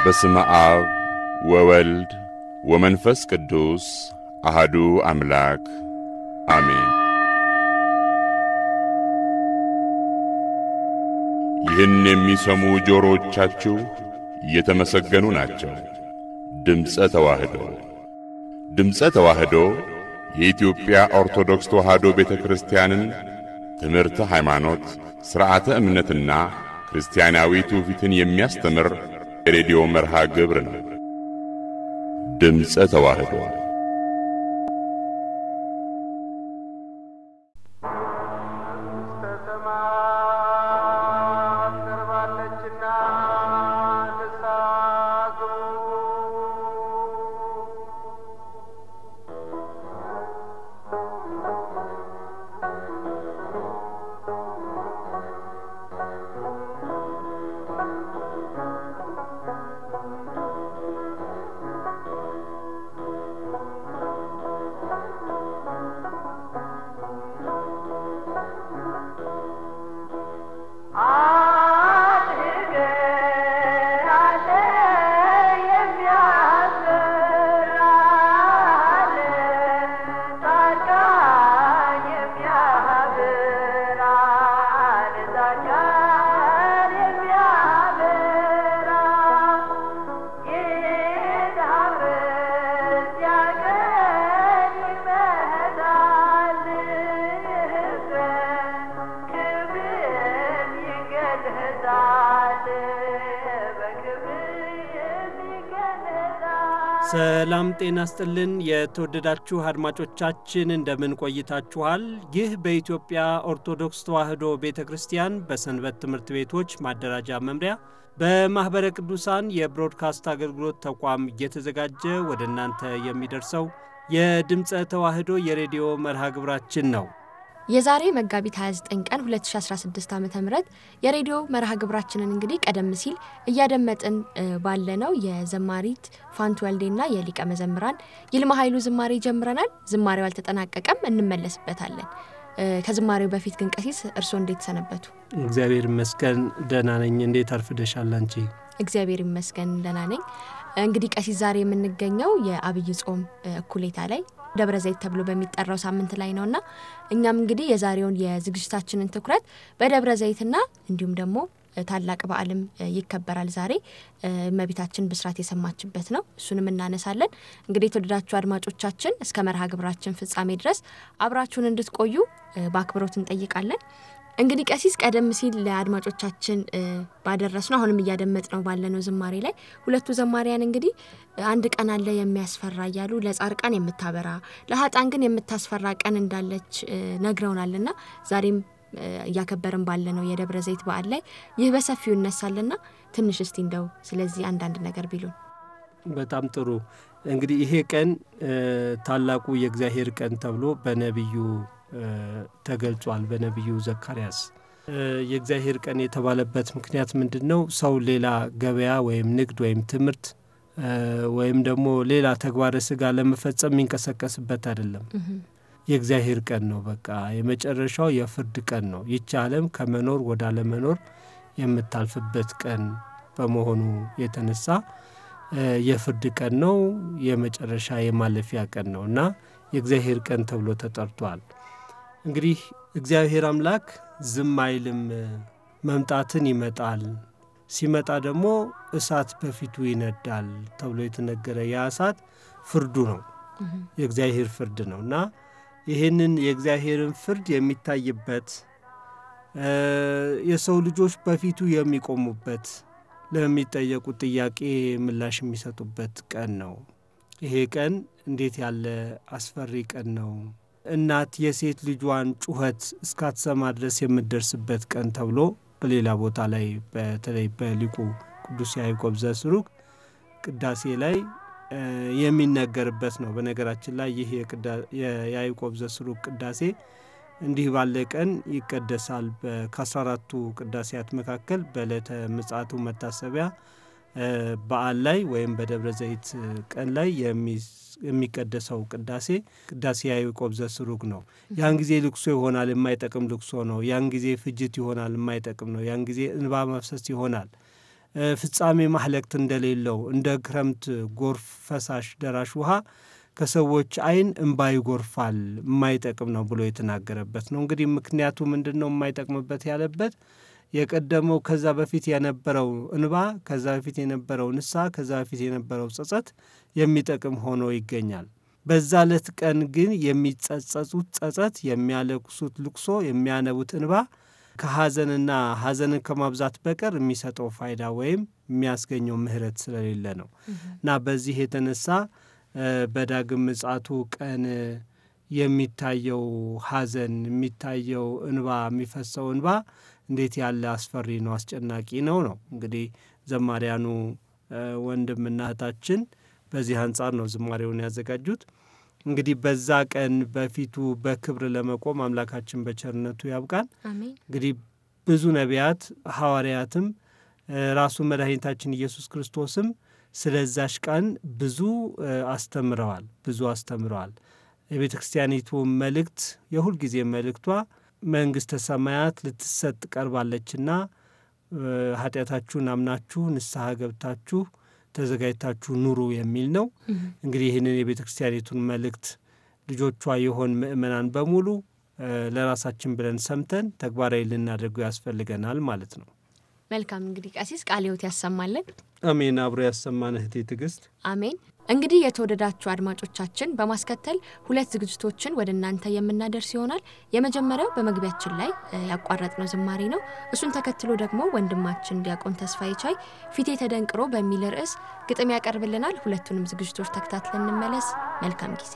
በስመ አብ ወወልድ ወመንፈስ ቅዱስ አህዱ አምላክ አሜን። ይህን የሚሰሙ ጆሮዎቻችሁ የተመሰገኑ ናቸው። ድምፀ ተዋህዶ ድምፀ ተዋህዶ የኢትዮጵያ ኦርቶዶክስ ተዋህዶ ቤተ ክርስቲያንን ትምህርተ ሃይማኖት፣ ሥርዓተ እምነትና ክርስቲያናዊ ትውፊትን የሚያስተምር የሬዲዮ መርሃ ግብር ነው። ድምፀ ተዋህዶ ሰላም ጤና ስጥልን። የተወደዳችሁ አድማጮቻችን እንደምን ቆይታችኋል? ይህ በኢትዮጵያ ኦርቶዶክስ ተዋሕዶ ቤተ ክርስቲያን በሰንበት ትምህርት ቤቶች ማደራጃ መምሪያ በማኅበረ ቅዱሳን የብሮድካስት አገልግሎት ተቋም እየተዘጋጀ ወደ እናንተ የሚደርሰው የድምፀ ተዋሕዶ የሬዲዮ መርሃ ግብራችን ነው። የዛሬ መጋቢት 29 ቀን 2016 ዓ ም የሬዲዮ መርሃ ግብራችንን እንግዲህ ቀደም ሲል እያደመጥን ባለነው የዘማሪት ፋንቱ ወልዴና የሊቀ መዘምራን ይልማ ኃይሉ ዝማሬ ጀምረናል። ዝማሬው አልተጠናቀቀም፣ እንመለስበታለን። ከዝማሬው በፊት ግን ቀሲስ እርስዎ እንዴት ሰነበቱ? እግዚአብሔር ይመስገን ደህና ነኝ። እንዴት አርፍደሻል አንቺ? እግዚአብሔር ይመስገን ደህና ነኝ። እንግዲህ ቀሲስ ዛሬ የምንገኘው የአብይ ጾም እኩሌታ ላይ ደብረ ዘይት ተብሎ በሚጠራው ሳምንት ላይ ነውና እኛም እንግዲህ የዛሬውን የዝግጅታችንን ትኩረት በደብረ ዘይትና እንዲሁም ደግሞ ታላቅ በዓልም ይከበራል ዛሬ እመቤታችን ብስራት የሰማችበት ነው። እሱንም እናነሳለን። እንግዲህ የተወደዳችሁ አድማጮቻችን እስከ መርሃ ግብራችን ፍጻሜ ድረስ አብራችሁን እንድትቆዩ በአክብሮት እንጠይቃለን። እንግዲህ ቀሲስ ቀደም ሲል ለአድማጮቻችን ባደረስ ነው አሁንም እያደመጥ ነው ባለነው ዝማሬ ላይ ሁለቱ ዘማሪያን እንግዲህ አንድ ቀን አለ የሚያስፈራ እያሉ ለጻርቃን የምታበራ ለሀጣን ግን የምታስፈራ ቀን እንዳለች ነግረውናልና ዛሬም እያከበርን ባለነው የደብረ ዘይት በዓል ላይ ይህ በሰፊው ይነሳልና ትንሽ እስቲ እንደው ስለዚህ አንዳንድ ነገር ቢሉን። በጣም ጥሩ። እንግዲህ ይሄ ቀን ታላቁ የእግዚአብሔር ቀን ተብሎ በነቢዩ ተገልጿል። በነቢዩ ዘካርያስ የእግዚአብሔር ቀን የተባለበት ምክንያት ምንድን ነው? ሰው ሌላ ገበያ ወይም ንግድ ወይም ትምህርት ወይም ደግሞ ሌላ ተግባረ ስጋ ለመፈጸም የሚንቀሳቀስበት አይደለም። የእግዚአብሔር ቀን ነው። በቃ የመጨረሻው የፍርድ ቀን ነው። ይቺ ዓለም ከመኖር ወደ አለመኖር የምታልፍበት ቀን በመሆኑ የተነሳ የፍርድ ቀን ነው። የመጨረሻ የማለፊያ ቀን ነው እና የእግዚአብሔር ቀን ተብሎ ተጠርቷል። እንግዲህ እግዚአብሔር አምላክ ዝም አይልም፣ መምጣትን ይመጣል። ሲመጣ ደግሞ እሳት በፊቱ ይነዳል ተብሎ የተነገረ ያ እሳት ፍርዱ ነው፣ የእግዚአብሔር ፍርድ ነው እና ይህንን የእግዚአብሔርን ፍርድ የሚታይበት የሰው ልጆች በፊቱ የሚቆሙበት ለሚጠየቁት ጥያቄ ምላሽ የሚሰጡበት ቀን ነው። ይሄ ቀን እንዴት ያለ አስፈሪ ቀን ነው! እናት የሴት ልጇን ጩኸት እስካትሰማ ድረስ የምትደርስበት ቀን ተብሎ በሌላ ቦታ ላይ በተለይ በሊቁ ቅዱስ ያዕቆብ ዘስሩግ ቅዳሴ ላይ የሚነገርበት ነው። በነገራችን ላይ ይህ የያዕቆብ ዘስሩግ ቅዳሴ እንዲህ ባለ ቀን ይቀደሳል። ከአስራ አራቱ ቅዳሴያት መካከል በዕለተ ምጽአቱ መታሰቢያ በዓል ላይ ወይም በደብረ ዘይት ቀን ላይ የሚቀደሰው ቅዳሴ ቅዳሴ ያዕቆብ ዘስሩግ ነው። ያን ጊዜ ልቅሶ ይሆናል፣ የማይጠቅም ልቅሶ ነው። ያን ጊዜ ፍጅት ይሆናል፣ የማይጠቅም ነው። ያን ጊዜ እንባ መፍሰስ ይሆናል ፍጻሜ ማህለቅት እንደሌለው እንደ ክረምት ጎርፍ ፈሳሽ ደራሽ ውሃ ከሰዎች ዓይን እምባ ይጎርፋል የማይጠቅም ነው ብሎ የተናገረበት ነው። እንግዲህ ምክንያቱ ምንድን ነው የማይጠቅምበት ያለበት የቀደመው ከዛ በፊት የነበረው እንባ፣ ከዛ በፊት የነበረው ንስሐ፣ ከዛ በፊት የነበረው ጸጸት የሚጠቅም ሆኖ ይገኛል። በዛ ዕለት ቀን ግን የሚጸጸጹት ጸጸት፣ የሚያለቅሱት ልቅሶ፣ የሚያነቡት እንባ ከሐዘንና ሐዘንን ከማብዛት በቀር የሚሰጠው ፋይዳ ወይም የሚያስገኘው ምሕረት ስለሌለ ነው እና በዚህ የተነሳ በዳግም ምጽአቱ ቀን የሚታየው ሐዘን የሚታየው እንባ የሚፈሰው እንባ እንዴት ያለ አስፈሪ ነው፣ አስጨናቂ ነው ነው እንግዲህ ዘማሪያኑ ወንድምና እህታችን በዚህ አንጻር ነው ዝማሬውን ያዘጋጁት። እንግዲህ በዛ ቀን በፊቱ በክብር ለመቆም አምላካችን በቸርነቱ ያብቃን። እንግዲህ ብዙ ነቢያት ሐዋርያትም ራሱ መድኃኒታችን ኢየሱስ ክርስቶስም ስለዛሽ ቀን ብዙ አስተምረዋል ብዙ አስተምረዋል። የቤተ ክርስቲያኒቱ መልእክት የሁልጊዜ መልእክቷ መንግሥተ ሰማያት ልትሰጥ ቀርባለችና ኃጢአታችሁን አምናችሁ ንስሐ ገብታችሁ ተዘጋጅታችሁ ኑሩ የሚል ነው። እንግዲህ ይህንን የቤተ ክርስቲያኒቱን መልእክት ልጆቿ የሆን ምእመናን በሙሉ ለራሳችን ብለን ሰምተን ተግባራዊ ልናደርገው ያስፈልገናል ማለት ነው። መልካም እንግዲህ ቀሲስ ቃለ ሕይወት ያሰማልን። አሜን። አብሮ ያሰማን እህቴ ትዕግስት። አሜን። እንግዲህ የተወደዳችሁ አድማጮቻችን በማስከተል ሁለት ዝግጅቶችን ወደ እናንተ የምናደርስ ይሆናል። የመጀመሪያው በመግቢያችን ላይ ያቋረጥነው ዝማሬ ነው። እሱን ተከትሎ ደግሞ ወንድማችን ዲያቆን ተስፋዬ ቻይ ፊቴ ተደንቅሮ በሚል ርዕስ ግጥም ያቀርብልናል። ሁለቱንም ዝግጅቶች ተከታትለን እንመለስ። መልካም ጊዜ።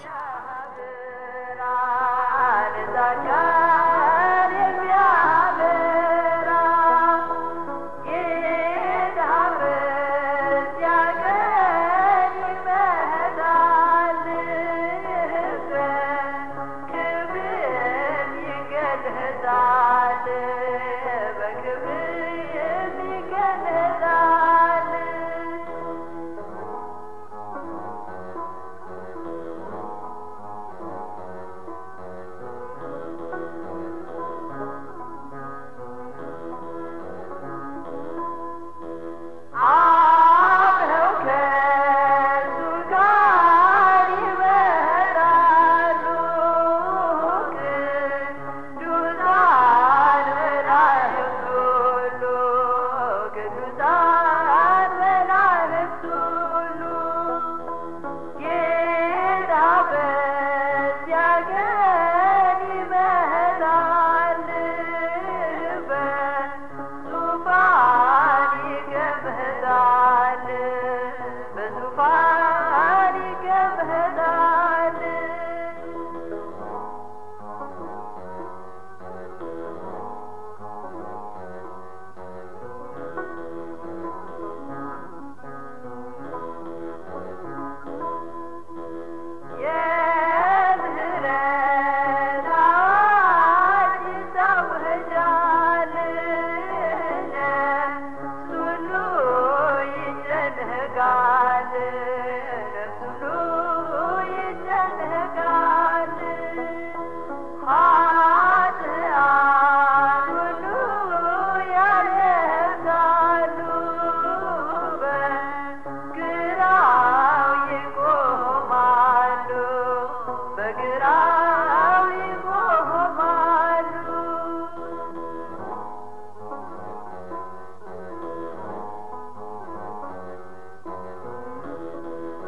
Thank you.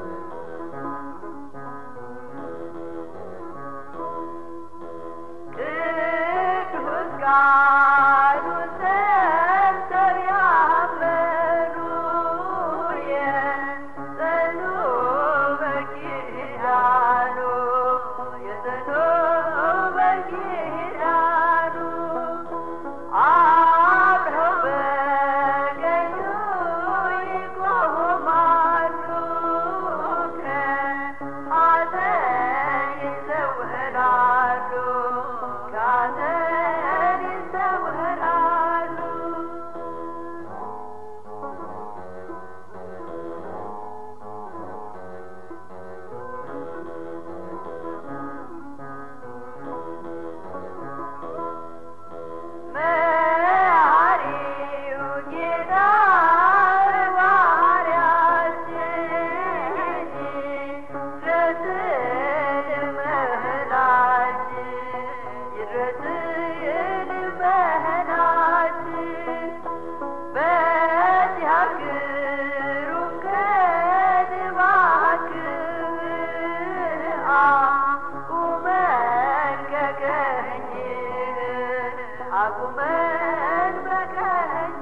አቁመን በቀኝ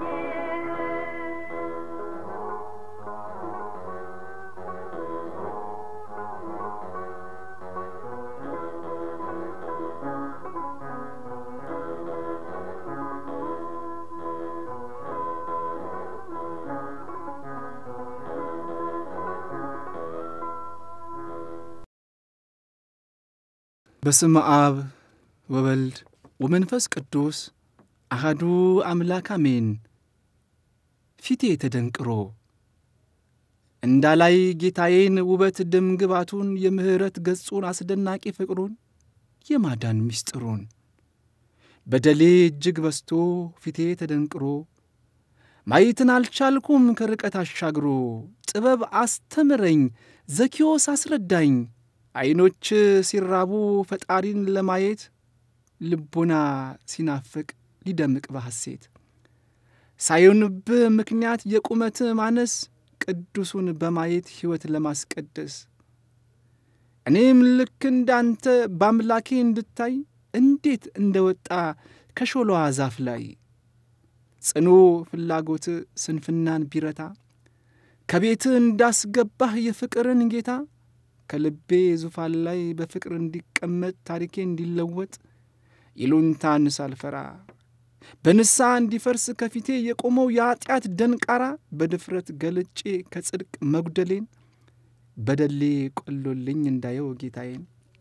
በስመ አብ ወወልድ ወመንፈስ ቅዱስ አሐዱ አምላክ አሜን። ፊቴ ተደንቅሮ እንዳላይ ጌታዬን ውበት ደም ግባቱን የምሕረት ገጹን አስደናቂ ፍቅሩን የማዳን ምስጢሩን በደሌ እጅግ በስቶ ፊቴ ተደንቅሮ ማየትን አልቻልኩም ከርቀት አሻግሮ ጥበብ አስተምረኝ ዘኪዮስ አስረዳኝ ዐይኖች ሲራቡ ፈጣሪን ለማየት ልቦና ሲናፍቅ ሊደምቅ በሐሴት ሳይሆንብህ ምክንያት የቁመት ማነስ ቅዱሱን በማየት ሕይወት ለማስቀደስ እኔም ልክ እንዳንተ በአምላኬ እንድታይ እንዴት እንደ ወጣ ከሾሏዋ ዛፍ ላይ ጽኑ ፍላጎት ስንፍናን ቢረታ ከቤት እንዳስገባህ የፍቅርን ጌታ ከልቤ ዙፋን ላይ በፍቅር እንዲቀመጥ ታሪኬ እንዲለወጥ ይሉንታን ሳልፈራ በንስሐ እንዲፈርስ ከፊቴ የቆመው የኀጢአት ደንቃራ በድፍረት ገልጬ ከጽድቅ መጉደሌን በደሌ ቆሎልኝ እንዳየው ጌታዬን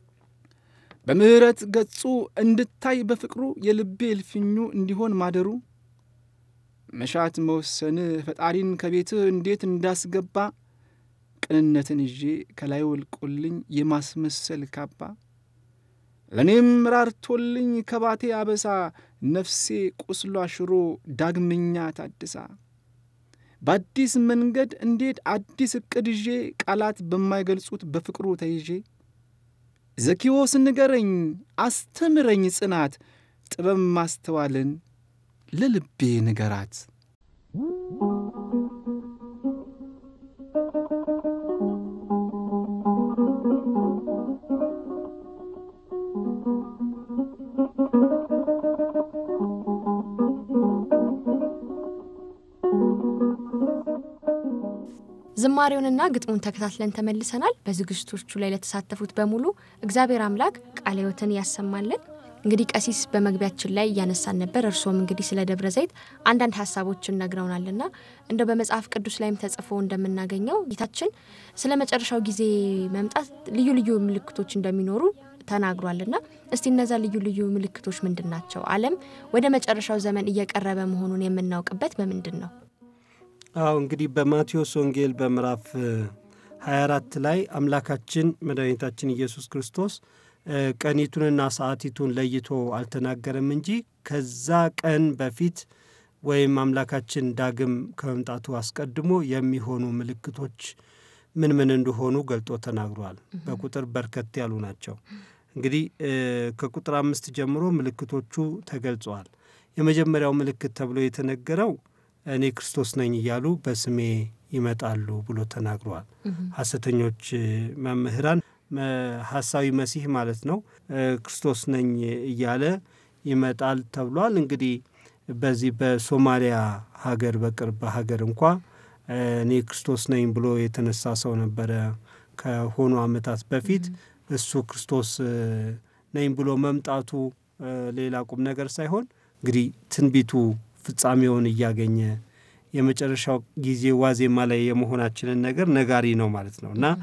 በምሕረት ገጹ እንድታይ በፍቅሩ የልቤ እልፍኙ እንዲሆን ማደሩ መሻት መወሰን ፈጣሪን ከቤትህ እንዴት እንዳስገባ ቅንነትን ይዤ ከላይ ወልቆልኝ የማስመሰል ካባ ለእኔም ራርቶልኝ ከባቴ አበሳ ነፍሴ ቁስሏ ሽሮ ዳግመኛ ታድሳ በአዲስ መንገድ እንዴት አዲስ ዕቅድ ይዤ ቃላት በማይገልጹት በፍቅሩ ተይዤ ዘኪዎስ ንገረኝ አስተምረኝ ጽናት ጥበብ ማስተዋልን ለልቤ ንገራት። ዝማሬውንና ግጥሙን ተከታትለን ተመልሰናል። በዝግጅቶቹ ላይ ለተሳተፉት በሙሉ እግዚአብሔር አምላክ ቃለ ሕይወትን ያሰማልን። እንግዲህ ቀሲስ በመግቢያችን ላይ እያነሳን ነበር። እርስዎም እንግዲህ ስለ ደብረ ዘይት አንዳንድ ሀሳቦችን ነግረውናልና እንደው በመጽሐፍ ቅዱስ ላይም ተጽፎ እንደምናገኘው ጌታችን ስለ መጨረሻው ጊዜ መምጣት ልዩ ልዩ ምልክቶች እንደሚኖሩ ተናግሯልና እስቲ እነዛ ልዩ ልዩ ምልክቶች ምንድን ናቸው? ዓለም ወደ መጨረሻው ዘመን እየቀረበ መሆኑን የምናውቅበት በምንድን ነው? አዎ እንግዲህ በማቴዎስ ወንጌል በምዕራፍ 24 ላይ አምላካችን መድኃኒታችን ኢየሱስ ክርስቶስ ቀኒቱንና ሰዓቲቱን ለይቶ አልተናገረም እንጂ ከዛ ቀን በፊት ወይም አምላካችን ዳግም ከመምጣቱ አስቀድሞ የሚሆኑ ምልክቶች ምን ምን እንደሆኑ ገልጦ ተናግሯል። በቁጥር በርከት ያሉ ናቸው። እንግዲህ ከቁጥር አምስት ጀምሮ ምልክቶቹ ተገልጸዋል። የመጀመሪያው ምልክት ተብሎ የተነገረው እኔ ክርስቶስ ነኝ እያሉ በስሜ ይመጣሉ ብሎ ተናግረዋል። ሐሰተኞች መምህራን ሐሳዊ መሲህ ማለት ነው ክርስቶስ ነኝ እያለ ይመጣል ተብሏል። እንግዲህ በዚህ በሶማሊያ ሀገር በቅርብ ሀገር እንኳ እኔ ክርስቶስ ነኝ ብሎ የተነሳ ሰው ነበረ ከሆኑ ዓመታት በፊት እሱ ክርስቶስ ነኝ ብሎ መምጣቱ ሌላ ቁም ነገር ሳይሆን እንግዲህ ትንቢቱ ፍጻሜውን እያገኘ የመጨረሻው ጊዜ ዋዜማ ላይ የመሆናችንን ነገር ነጋሪ ነው ማለት ነው እና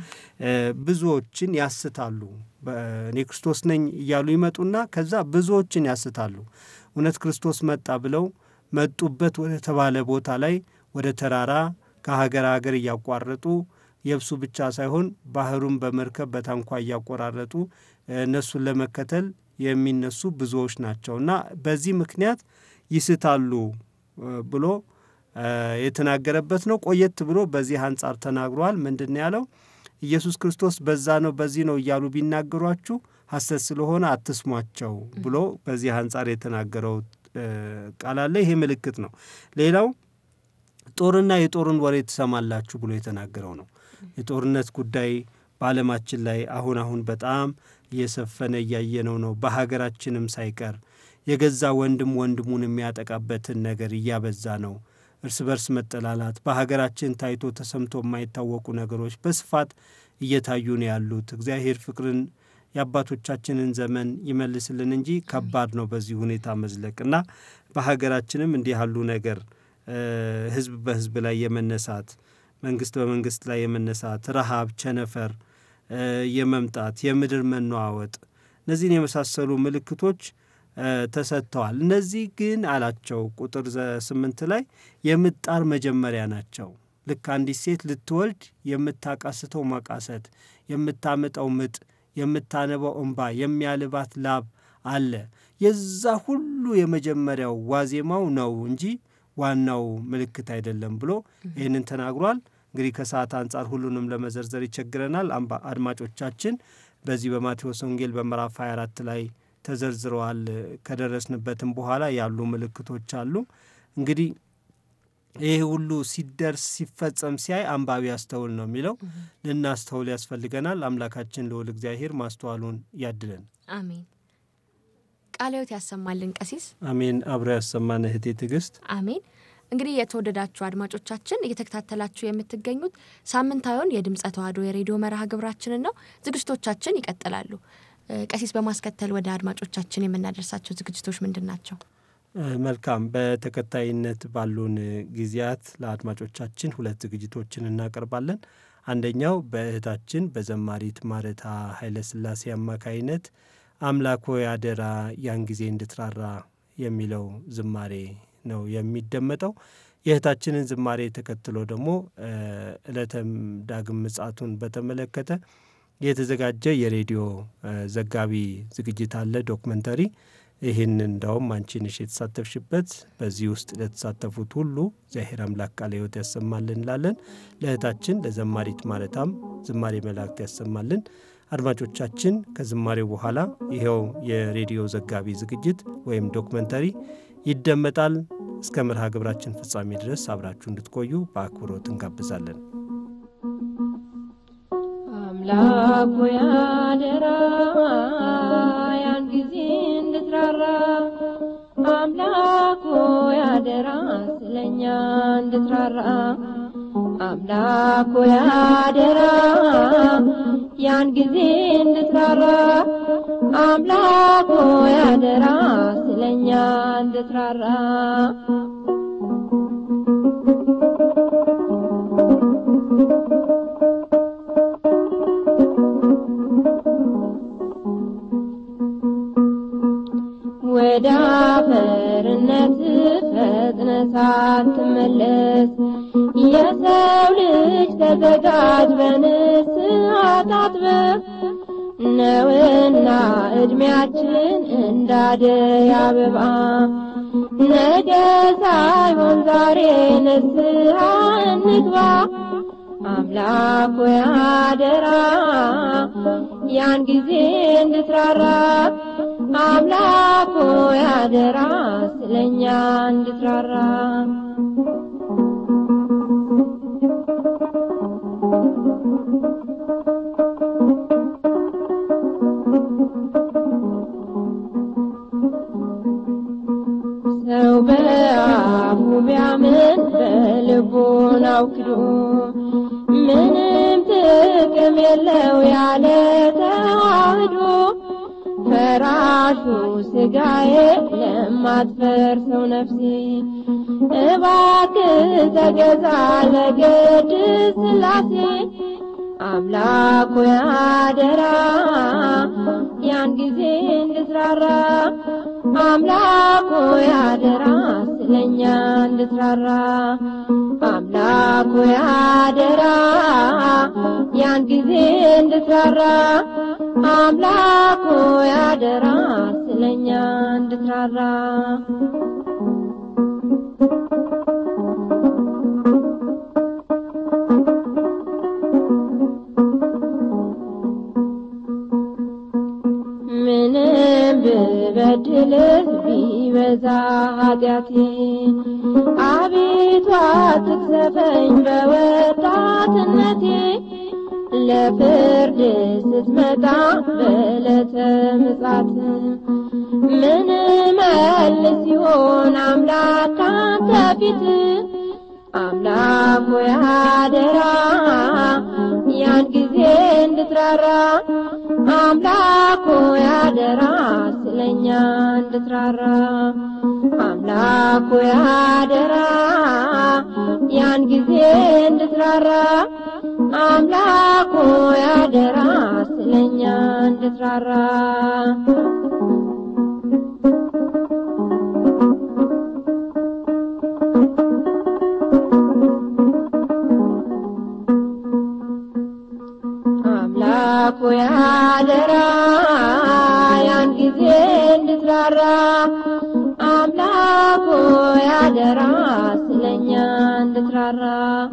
ብዙዎችን ያስታሉ። እኔ ክርስቶስ ነኝ እያሉ ይመጡና ከዛ ብዙዎችን ያስታሉ። እውነት ክርስቶስ መጣ ብለው መጡበት ወደ ተባለ ቦታ ላይ ወደ ተራራ ከሀገር ሀገር እያቋረጡ የብሱ ብቻ ሳይሆን ባህሩን በመርከብ በታንኳ እያቆራረጡ እነሱን ለመከተል የሚነሱ ብዙዎች ናቸው እና በዚህ ምክንያት ይስታሉ ብሎ የተናገረበት ነው። ቆየት ብሎ በዚህ አንጻር ተናግሯል። ምንድን ያለው? ኢየሱስ ክርስቶስ በዛ ነው በዚህ ነው እያሉ ቢናገሯችሁ ሐሰት ስለሆነ አትስሟቸው ብሎ በዚህ አንጻር የተናገረው ቃል አለ። ይሄ ምልክት ነው። ሌላው ጦርና የጦርን ወሬ ትሰማላችሁ ብሎ የተናገረው ነው። የጦርነት ጉዳይ በዓለማችን ላይ አሁን አሁን በጣም እየሰፈነ እያየነው ነው። በሀገራችንም ሳይቀር የገዛ ወንድም ወንድሙን የሚያጠቃበትን ነገር እያበዛ ነው። እርስ በርስ መጠላላት፣ በሀገራችን ታይቶ ተሰምቶ የማይታወቁ ነገሮች በስፋት እየታዩ ነው ያሉት። እግዚአብሔር ፍቅርን የአባቶቻችንን ዘመን ይመልስልን እንጂ ከባድ ነው በዚህ ሁኔታ መዝለቅ እና በሀገራችንም እንዲህ ያሉ ነገር ህዝብ በህዝብ ላይ የመነሳት መንግስት በመንግስት ላይ የመነሳት ረሃብ፣ ቸነፈር የመምጣት የምድር መነዋወጥ እነዚህን የመሳሰሉ ምልክቶች ተሰጥተዋል። እነዚህ ግን አላቸው ቁጥር ስምንት ላይ የምጣር መጀመሪያ ናቸው። ልክ አንዲት ሴት ልትወልድ የምታቃስተው ማቃሰት፣ የምታመጣው ምጥ፣ የምታነባው እንባ፣ የሚያልባት ላብ አለ። የዛ ሁሉ የመጀመሪያው ዋዜማው ነው እንጂ ዋናው ምልክት አይደለም ብሎ ይህንን ተናግሯል። እንግዲህ ከሰዓት አንጻር ሁሉንም ለመዘርዘር ይቸግረናል። አድማጮቻችን በዚህ በማቴዎስ ወንጌል በምዕራፍ 24 ላይ ተዘርዝረዋል። ከደረስንበትም በኋላ ያሉ ምልክቶች አሉ። እንግዲህ ይህ ሁሉ ሲደርስ ሲፈጸም ሲያይ አንባቢ ያስተውል ነው የሚለው። ልናስተውል ያስፈልገናል። አምላካችን ልዑል እግዚአብሔር ማስተዋሉን ያድለን። አሜን። ቃለ ሕይወት ያሰማልን ቀሲስ። አሜን። አብሮ ያሰማን እህቴ ትዕግስት። አሜን። እንግዲህ የተወደዳችሁ አድማጮቻችን እየተከታተላችሁ የምትገኙት ሳምንታዊውን የድምፀ ተዋሕዶ የሬዲዮ መርሃ ግብራችንን ነው። ዝግጅቶቻችን ይቀጥላሉ። ቀሲስ በማስከተል ወደ አድማጮቻችን የምናደርሳቸው ዝግጅቶች ምንድን ናቸው? መልካም። በተከታይነት ባሉን ጊዜያት ለአድማጮቻችን ሁለት ዝግጅቶችን እናቀርባለን። አንደኛው በእህታችን በዘማሪት ማረታ ኃይለሥላሴ አማካይነት አምላክ ሆይ አደራ ያን ጊዜ እንድትራራ የሚለው ዝማሬ ነው የሚደመጠው። የእህታችንን ዝማሬ ተከትሎ ደግሞ ዕለተም ዳግም ምጽአቱን በተመለከተ የተዘጋጀ የሬዲዮ ዘጋቢ ዝግጅት አለ፣ ዶክመንተሪ። ይህን እንዳውም አንቺ ነሽ የተሳተፍሽበት። በዚህ ውስጥ ለተሳተፉት ሁሉ እግዚአብሔር አምላክ ቃለ ሕይወት ያሰማልን እንላለን። ለእህታችን ለዘማሪት ማረታም ዝማሬ መላእክት ያሰማልን። አድማጮቻችን ከዝማሬው በኋላ ይኸው የሬዲዮ ዘጋቢ ዝግጅት ወይም ዶክመንተሪ ይደመጣል። እስከ መርሃ ግብራችን ፍጻሜ ድረስ አብራችሁ እንድትቆዩ በአክብሮት እንጋብዛለን። አምላኩ ያደራ ያን ጊዜ እንድትራራ አምላኩ ያደራ ስለኛ እንድትራራ አምላኩ ያደራ ያን ጊዜ እንድትራራ አምላኩ ያደራ ስለኛ እንድትራራ ወደ አፈርነት ፈጥነ ሳትመለስ የሰው ልጅ ተዘጋጅ በንስሐ ታጥበህ ነውና ዕድሜያችን እንዳደይ አበባ ነገ ሳይሆን ዛሬ ንስሐ እንግባ። አምላክ ሆይ አደራ ያን ጊዜ እንድትራራ አምላክ ሆይ አደራ ስለኛ እንድትራራ ሰው በአፉ ቢያምን በልቡን አውክዶ ምንም ጥቅም የለው ያለ ተዋህዶ ፈራሹ ስጋዬ ለማትፈርሰው ነፍሴ እባክህ ተገዛ ለቅድስት ሥላሴ አምላኩ ያደራ ያን ጊዜ እንድትራራ አምላኩ ያደራ ስለኛ እንድትራራ አምላኩ ያደራ ያን ጊዜ እንድትራራ አምላኩ ያደራ ስለኛ እንድትራራ ምንም ብበድልህ ቢበዛ ኃጢአቴ አቤቱ አትቅሰፈኝ በወጣትነቴ ለፍርድ ስትመጣ በዕለተ ምጽአት ምን መልስ ሲሆን አምላክ ካንተ ፊት አምላክ ሆይ አደራ ያን ጊዜ እንድትራራ አምላክ ሆይ አደራ ስለኛ እንድትራራ አምላክ ሆይ አደራ ያን ጊዜ እንድትራራ አምላክ ሆይ አደራ ስለኛ እንድትራራ አምላክ ሆይ አደራ ያን ጊዜ እንድትራራ አምላክ ሆይ አደራ ስለኛ እንድትራራ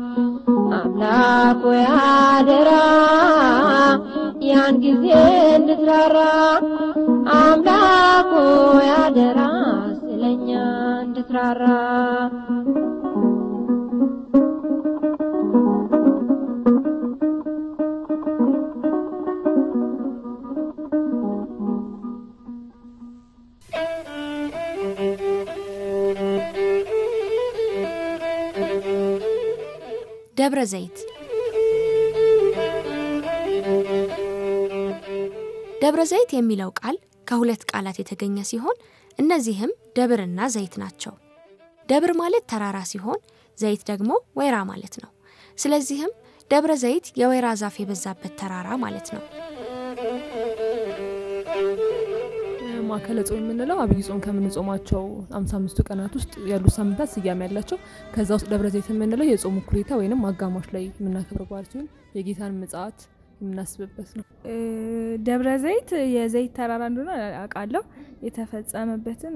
አምላክ ሆይ አደራ ያን ጊዜ እንድትራራ አምላክ ሆይ አደራ ስለኛ እንድትራራ ደብረ ዘይት ደብረ ዘይት የሚለው ቃል ከሁለት ቃላት የተገኘ ሲሆን እነዚህም ደብርና ዘይት ናቸው። ደብር ማለት ተራራ ሲሆን ዘይት ደግሞ ወይራ ማለት ነው። ስለዚህም ደብረ ዘይት የወይራ ዛፍ የበዛበት ተራራ ማለት ነው። ማዕከለ ጾም የምንለው አብይ ጾም ከምንጾማቸው አምሳ አምስቱ ቀናት ውስጥ ያሉት ሳምንታት ስያሜ ያላቸው ከዛ ውስጥ ደብረ ዘይት የምንለው የጾም እኩሌታ ወይንም አጋማሽ ላይ የምናከብር በዓል ሲሆን የጌታን ምጽአት የምናስብበት ነው። ደብረ ዘይት የዘይት ተራራ እንደሆነ አውቃለሁ። የተፈጸመበትን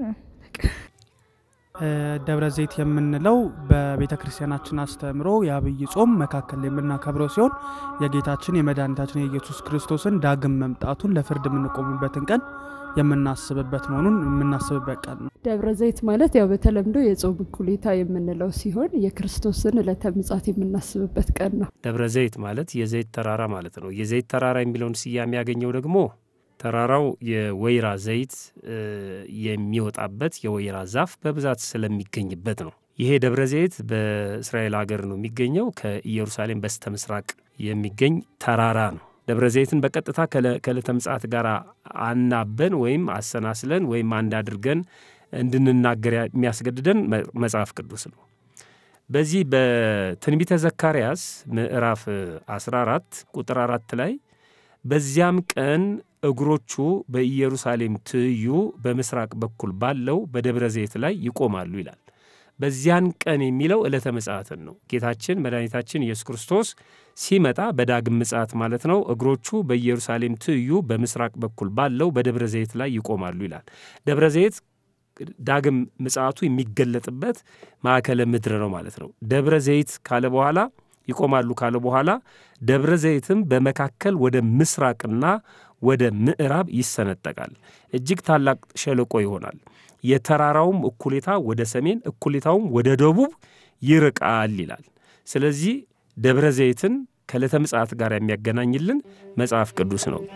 ደብረ ዘይት የምንለው በቤተ ክርስቲያናችን አስተምሮ የአብይ ጾም መካከል የምናከብረው ሲሆን የጌታችን የመድኃኒታችን የኢየሱስ ክርስቶስን ዳግም መምጣቱን ለፍርድ የምንቆምበትን ቀን የምናስብበት መሆኑን የምናስብበት ቀን ነው። ደብረ ዘይት ማለት ያው በተለምዶ የጾም እኩሌታ የምንለው ሲሆን የክርስቶስን ዕለተ ምጽአት የምናስብበት ቀን ነው። ደብረ ዘይት ማለት የዘይት ተራራ ማለት ነው። የዘይት ተራራ የሚለውን ስያሜ ያገኘው ደግሞ ተራራው የወይራ ዘይት የሚወጣበት የወይራ ዛፍ በብዛት ስለሚገኝበት ነው። ይሄ ደብረ ዘይት በእስራኤል ሀገር ነው የሚገኘው። ከኢየሩሳሌም በስተ ምስራቅ የሚገኝ ተራራ ነው። ደብረ ዘይትን በቀጥታ ከዕለተ ምጽአት ጋር አናበን ወይም አሰናስለን ወይም አንድ አድርገን እንድንናገር የሚያስገድደን መጽሐፍ ቅዱስ ነው። በዚህ በትንቢተ ዘካርያስ ምዕራፍ 14 ቁጥር አራት ላይ በዚያም ቀን እግሮቹ በኢየሩሳሌም ትይዩ በምስራቅ በኩል ባለው በደብረ ዘይት ላይ ይቆማሉ ይላል። በዚያን ቀን የሚለው ዕለተ ምጽአትን ነው። ጌታችን መድኃኒታችን ኢየሱስ ክርስቶስ ሲመጣ በዳግም ምጽአት ማለት ነው። እግሮቹ በኢየሩሳሌም ትይዩ በምስራቅ በኩል ባለው በደብረ ዘይት ላይ ይቆማሉ ይላል። ደብረ ዘይት ዳግም ምጽአቱ የሚገለጥበት ማዕከለ ምድር ነው ማለት ነው። ደብረ ዘይት ካለ በኋላ ይቆማሉ ካለ በኋላ ደብረ ዘይትም በመካከል ወደ ምስራቅና ወደ ምዕራብ ይሰነጠቃል። እጅግ ታላቅ ሸለቆ ይሆናል። የተራራውም እኩሌታ ወደ ሰሜን እኩሌታውም ወደ ደቡብ ይርቃል ይላል። ስለዚህ ደብረ ዘይትን ከዕለተ ምጽአት ጋር የሚያገናኝልን መጽሐፍ ቅዱስ ነው።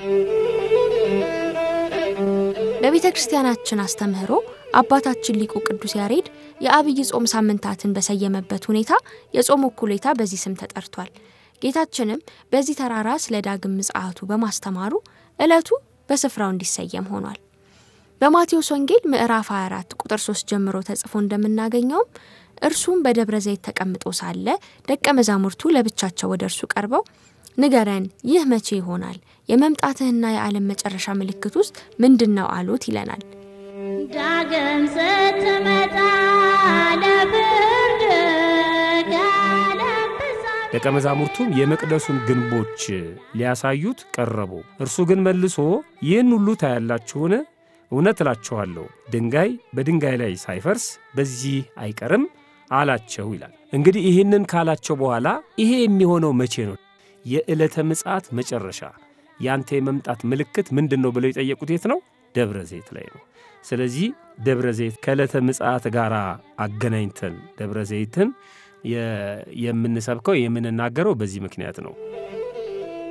በቤተ ክርስቲያናችን አስተምህሮ አባታችን ሊቁ ቅዱስ ያሬድ የአብይ ጾም ሳምንታትን በሰየመበት ሁኔታ የጾም እኩሌታ በዚህ ስም ተጠርቷል። ጌታችንም በዚህ ተራራ ስለ ዳግም ምጽአቱ በማስተማሩ ዕለቱ በስፍራው እንዲሰየም ሆኗል። በማቴዎስ ወንጌል ምዕራፍ 24 ቁጥር 3 ጀምሮ ተጽፎ እንደምናገኘውም እርሱም በደብረ ዘይት ተቀምጦ ሳለ ደቀ መዛሙርቱ ለብቻቸው ወደ እርሱ ቀርበው ንገረን፣ ይህ መቼ ይሆናል? የመምጣትህና የዓለም መጨረሻ ምልክት ውስጥ ምንድን ነው አሉት ይለናል። ዳግም ስትመጣ ለፍርድ ደቀ መዛሙርቱም የመቅደሱን ግንቦች ሊያሳዩት ቀረቡ። እርሱ ግን መልሶ ይህን ሁሉ ታያላችሁን? እውነት እላችኋለሁ ድንጋይ በድንጋይ ላይ ሳይፈርስ በዚህ አይቀርም አላቸው ይላል። እንግዲህ ይህንን ካላቸው በኋላ ይሄ የሚሆነው መቼ ነው? የዕለተ ምጽአት መጨረሻ ያንተ የመምጣት ምልክት ምንድን ነው ብለው የጠየቁት የት ነው? ደብረ ዘይት ላይ ነው። ስለዚህ ደብረ ዘይት ከዕለተ ምጽአት ጋር አገናኝተን ደብረ ዘይትን የምንሰብከው የምንናገረው በዚህ ምክንያት ነው።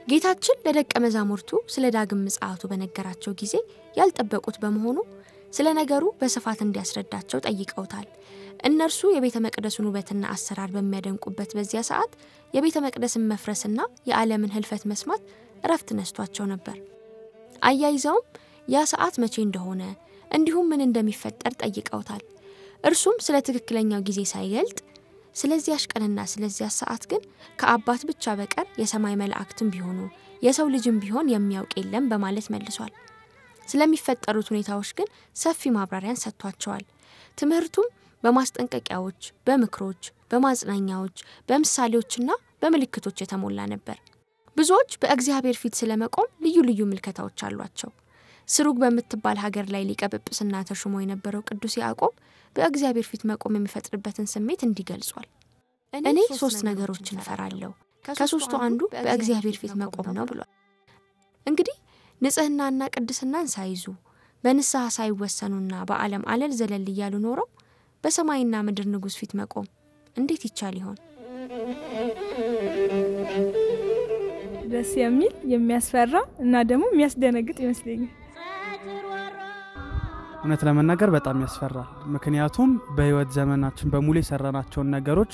ጌታችን ለደቀ መዛሙርቱ ስለ ዳግም ምጽአቱ በነገራቸው ጊዜ ያልጠበቁት በመሆኑ ስለ ነገሩ በስፋት እንዲያስረዳቸው ጠይቀውታል። እነርሱ የቤተ መቅደሱን ውበትና አሰራር በሚያደንቁበት በዚያ ሰዓት የቤተ መቅደስን መፍረስና የዓለምን ህልፈት መስማት እረፍት ነስቷቸው ነበር። አያይዘውም ያ ሰዓት መቼ እንደሆነ እንዲሁም ምን እንደሚፈጠር ጠይቀውታል። እርሱም ስለ ትክክለኛው ጊዜ ሳይገልጥ ስለዚያሽ ቀንና ስለዚያ ሰዓት ግን ከአባት ብቻ በቀር የሰማይ መላእክትም ቢሆኑ የሰው ልጅም ቢሆን የሚያውቅ የለም በማለት መልሷል። ስለሚፈጠሩት ሁኔታዎች ግን ሰፊ ማብራሪያን ሰጥቷቸዋል። ትምህርቱም በማስጠንቀቂያዎች፣ በምክሮች፣ በማጽናኛዎች፣ በምሳሌዎችና በምልክቶች የተሞላ ነበር። ብዙዎች በእግዚአብሔር ፊት ስለመቆም ልዩ ልዩ ምልከታዎች አሏቸው። ስሩግ በምትባል ሀገር ላይ ሊቀ ጵጵስና ተሹሞ የነበረው ቅዱስ ያዕቆብ በእግዚአብሔር ፊት መቆም የሚፈጥርበትን ስሜት እንዲህ ገልጿል። እኔ ሶስት ነገሮችን እፈራለሁ፣ ከሶስቱ አንዱ በእግዚአብሔር ፊት መቆም ነው ብሏል። እንግዲህ ንጽህናና ቅድስናን ሳይዙ በንስሐ ሳይወሰኑና በዓለም አለል ዘለል እያሉ ኖረው በሰማይና ምድር ንጉሥ ፊት መቆም እንዴት ይቻል ይሆን? ደስ የሚል የሚያስፈራ እና ደግሞ የሚያስደነግጥ ይመስለኛል። እውነት ለመናገር በጣም ያስፈራል። ምክንያቱም በህይወት ዘመናችን በሙሉ የሰራናቸውን ነገሮች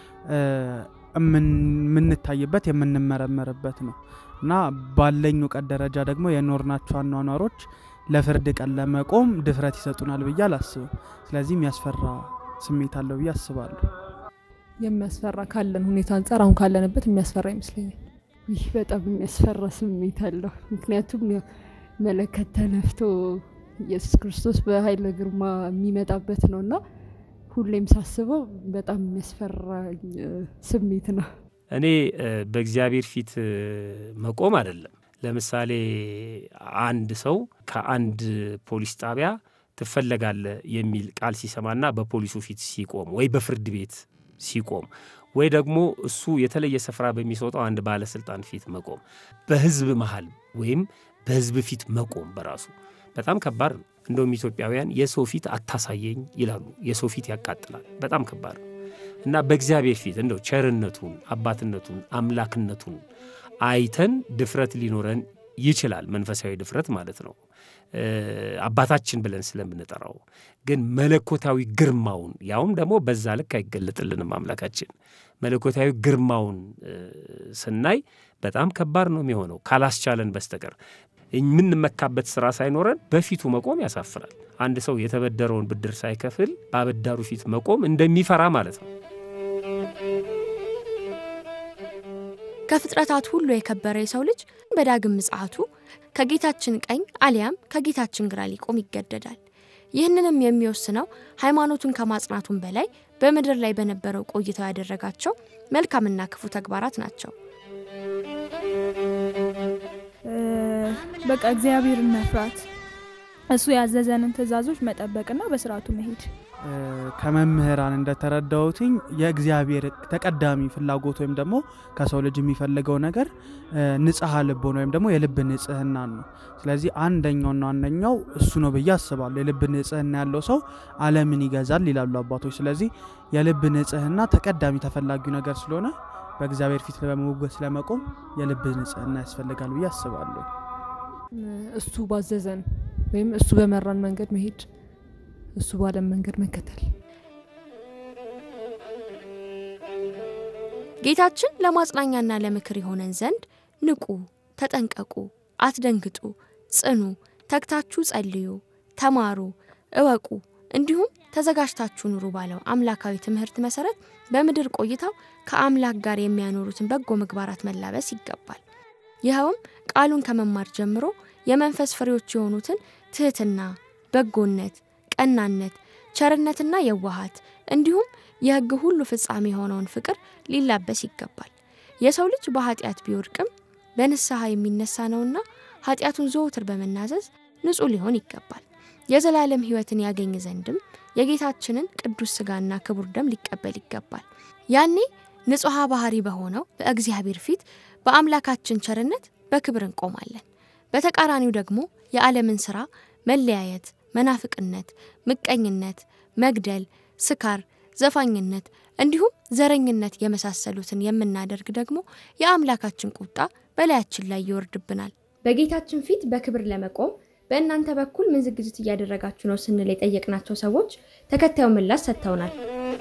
የምንታይበት የምንመረመርበት ነው እና ባለኝ እውቀት ደረጃ ደግሞ የኖርናቸው አኗኗሮች ለፍርድ ቀን ለመቆም ድፍረት ይሰጡናል ብዬ አላስብም። ስለዚህ የሚያስፈራ ስሜት አለው ብዬ አስባለሁ። የሚያስፈራ ካለን ሁኔታ አንጻር አሁን ካለንበት የሚያስፈራ ይመስለኛል። ይህ በጣም የሚያስፈራ ስሜት አለው። ምክንያቱም መለከት ተነፍቶ ኢየሱስ ክርስቶስ በኃይለ ግርማ የሚመጣበት ነው እና ሁሌም ሳስበው በጣም የሚያስፈራ ስሜት ነው። እኔ በእግዚአብሔር ፊት መቆም አይደለም። ለምሳሌ አንድ ሰው ከአንድ ፖሊስ ጣቢያ ትፈለጋለ የሚል ቃል ሲሰማና በፖሊሱ ፊት ሲቆም ወይ በፍርድ ቤት ሲቆም ወይ ደግሞ እሱ የተለየ ስፍራ በሚሰጠው አንድ ባለስልጣን ፊት መቆም በህዝብ መሀል ወይም በህዝብ ፊት መቆም በራሱ በጣም ከባድ ነው። እንደውም ኢትዮጵያውያን የሰው ፊት አታሳየኝ ይላሉ። የሰው ፊት ያቃጥላል። በጣም ከባድ ነው እና በእግዚአብሔር ፊት እንደው ቸርነቱን፣ አባትነቱን፣ አምላክነቱን አይተን ድፍረት ሊኖረን ይችላል። መንፈሳዊ ድፍረት ማለት ነው። አባታችን ብለን ስለምንጠራው ግን መለኮታዊ ግርማውን ያውም ደግሞ በዛ ልክ አይገለጥልንም። አምላካችን መለኮታዊ ግርማውን ስናይ በጣም ከባድ ነው የሚሆነው ካላስቻለን በስተቀር የምንመካበት ስራ ሳይኖረን በፊቱ መቆም ያሳፍራል። አንድ ሰው የተበደረውን ብድር ሳይከፍል በአበዳሩ ፊት መቆም እንደሚፈራ ማለት ነው። ከፍጥረታት ሁሉ የከበረ የሰው ልጅ በዳግም ምጽአቱ ከጌታችን ቀኝ አሊያም ከጌታችን ግራ ሊቆም ይገደዳል። ይህንንም የሚወስነው ሃይማኖቱን ከማጽናቱን በላይ በምድር ላይ በነበረው ቆይታው ያደረጋቸው መልካምና ክፉ ተግባራት ናቸው። በቃ እግዚአብሔርን መፍራት፣ እሱ ያዘዘንን ትእዛዞች መጠበቅና በስርዓቱ መሄድ። ከመምህራን እንደተረዳሁትኝ የእግዚአብሔር ተቀዳሚ ፍላጎት ወይም ደግሞ ከሰው ልጅ የሚፈልገው ነገር ንጽሐ ልቦን ወይም ደግሞ የልብ ንጽህናን ነው። ስለዚህ አንደኛውና ዋነኛው እሱ ነው ብዬ አስባለሁ። የልብ ንጽህና ያለው ሰው ዓለምን ይገዛል ይላሉ አባቶች። ስለዚህ የልብ ንጽህና ተቀዳሚ ተፈላጊው ነገር ስለሆነ በእግዚአብሔር ፊት በመሞገስ ለመቆም የልብ ንጽህና ያስፈልጋል ብዬ አስባለሁ። እሱ ባዘዘን ወይም እሱ በመራን መንገድ መሄድ እሱ ባለም መንገድ መከተል። ጌታችን ለማጽናኛና ለምክር የሆነን ዘንድ ንቁ፣ ተጠንቀቁ፣ አትደንግጡ፣ ጽኑ፣ ተግታችሁ ጸልዩ፣ ተማሩ፣ እወቁ እንዲሁም ተዘጋጅታችሁ ኑሩ ባለው አምላካዊ ትምህርት መሰረት በምድር ቆይታው ከአምላክ ጋር የሚያኖሩትን በጎ ምግባራት መላበስ ይገባል። ይኸውም ቃሉን ከመማር ጀምሮ የመንፈስ ፍሬዎች የሆኑትን ትህትና፣ በጎነት ቀናነት፣ ቸርነትና የዋሃት እንዲሁም የሕግ ሁሉ ፍጻሜ የሆነውን ፍቅር ሊላበስ ይገባል። የሰው ልጅ በኃጢአት ቢወድቅም በንስሐ የሚነሳ ነውና ኃጢአቱን ዘወትር በመናዘዝ ንጹሕ ሊሆን ይገባል። የዘላለም ሕይወትን ያገኝ ዘንድም የጌታችንን ቅዱስ ሥጋና ክቡር ደም ሊቀበል ይገባል። ያኔ ንጹሐ ባህሪ በሆነው በእግዚአብሔር ፊት በአምላካችን ቸርነት በክብር እንቆማለን። በተቃራኒው ደግሞ የዓለምን ሥራ መለያየት መናፍቅነት፣ ምቀኝነት፣ መግደል፣ ስካር፣ ዘፋኝነት እንዲሁም ዘረኝነት የመሳሰሉትን የምናደርግ ደግሞ የአምላካችን ቁጣ በላያችን ላይ ይወርድብናል። በጌታችን ፊት በክብር ለመቆም በእናንተ በኩል ምን ዝግጅት እያደረጋችሁ ነው ስንል የጠየቅናቸው ሰዎች ተከታዩ ምላሽ ሰጥተውናል።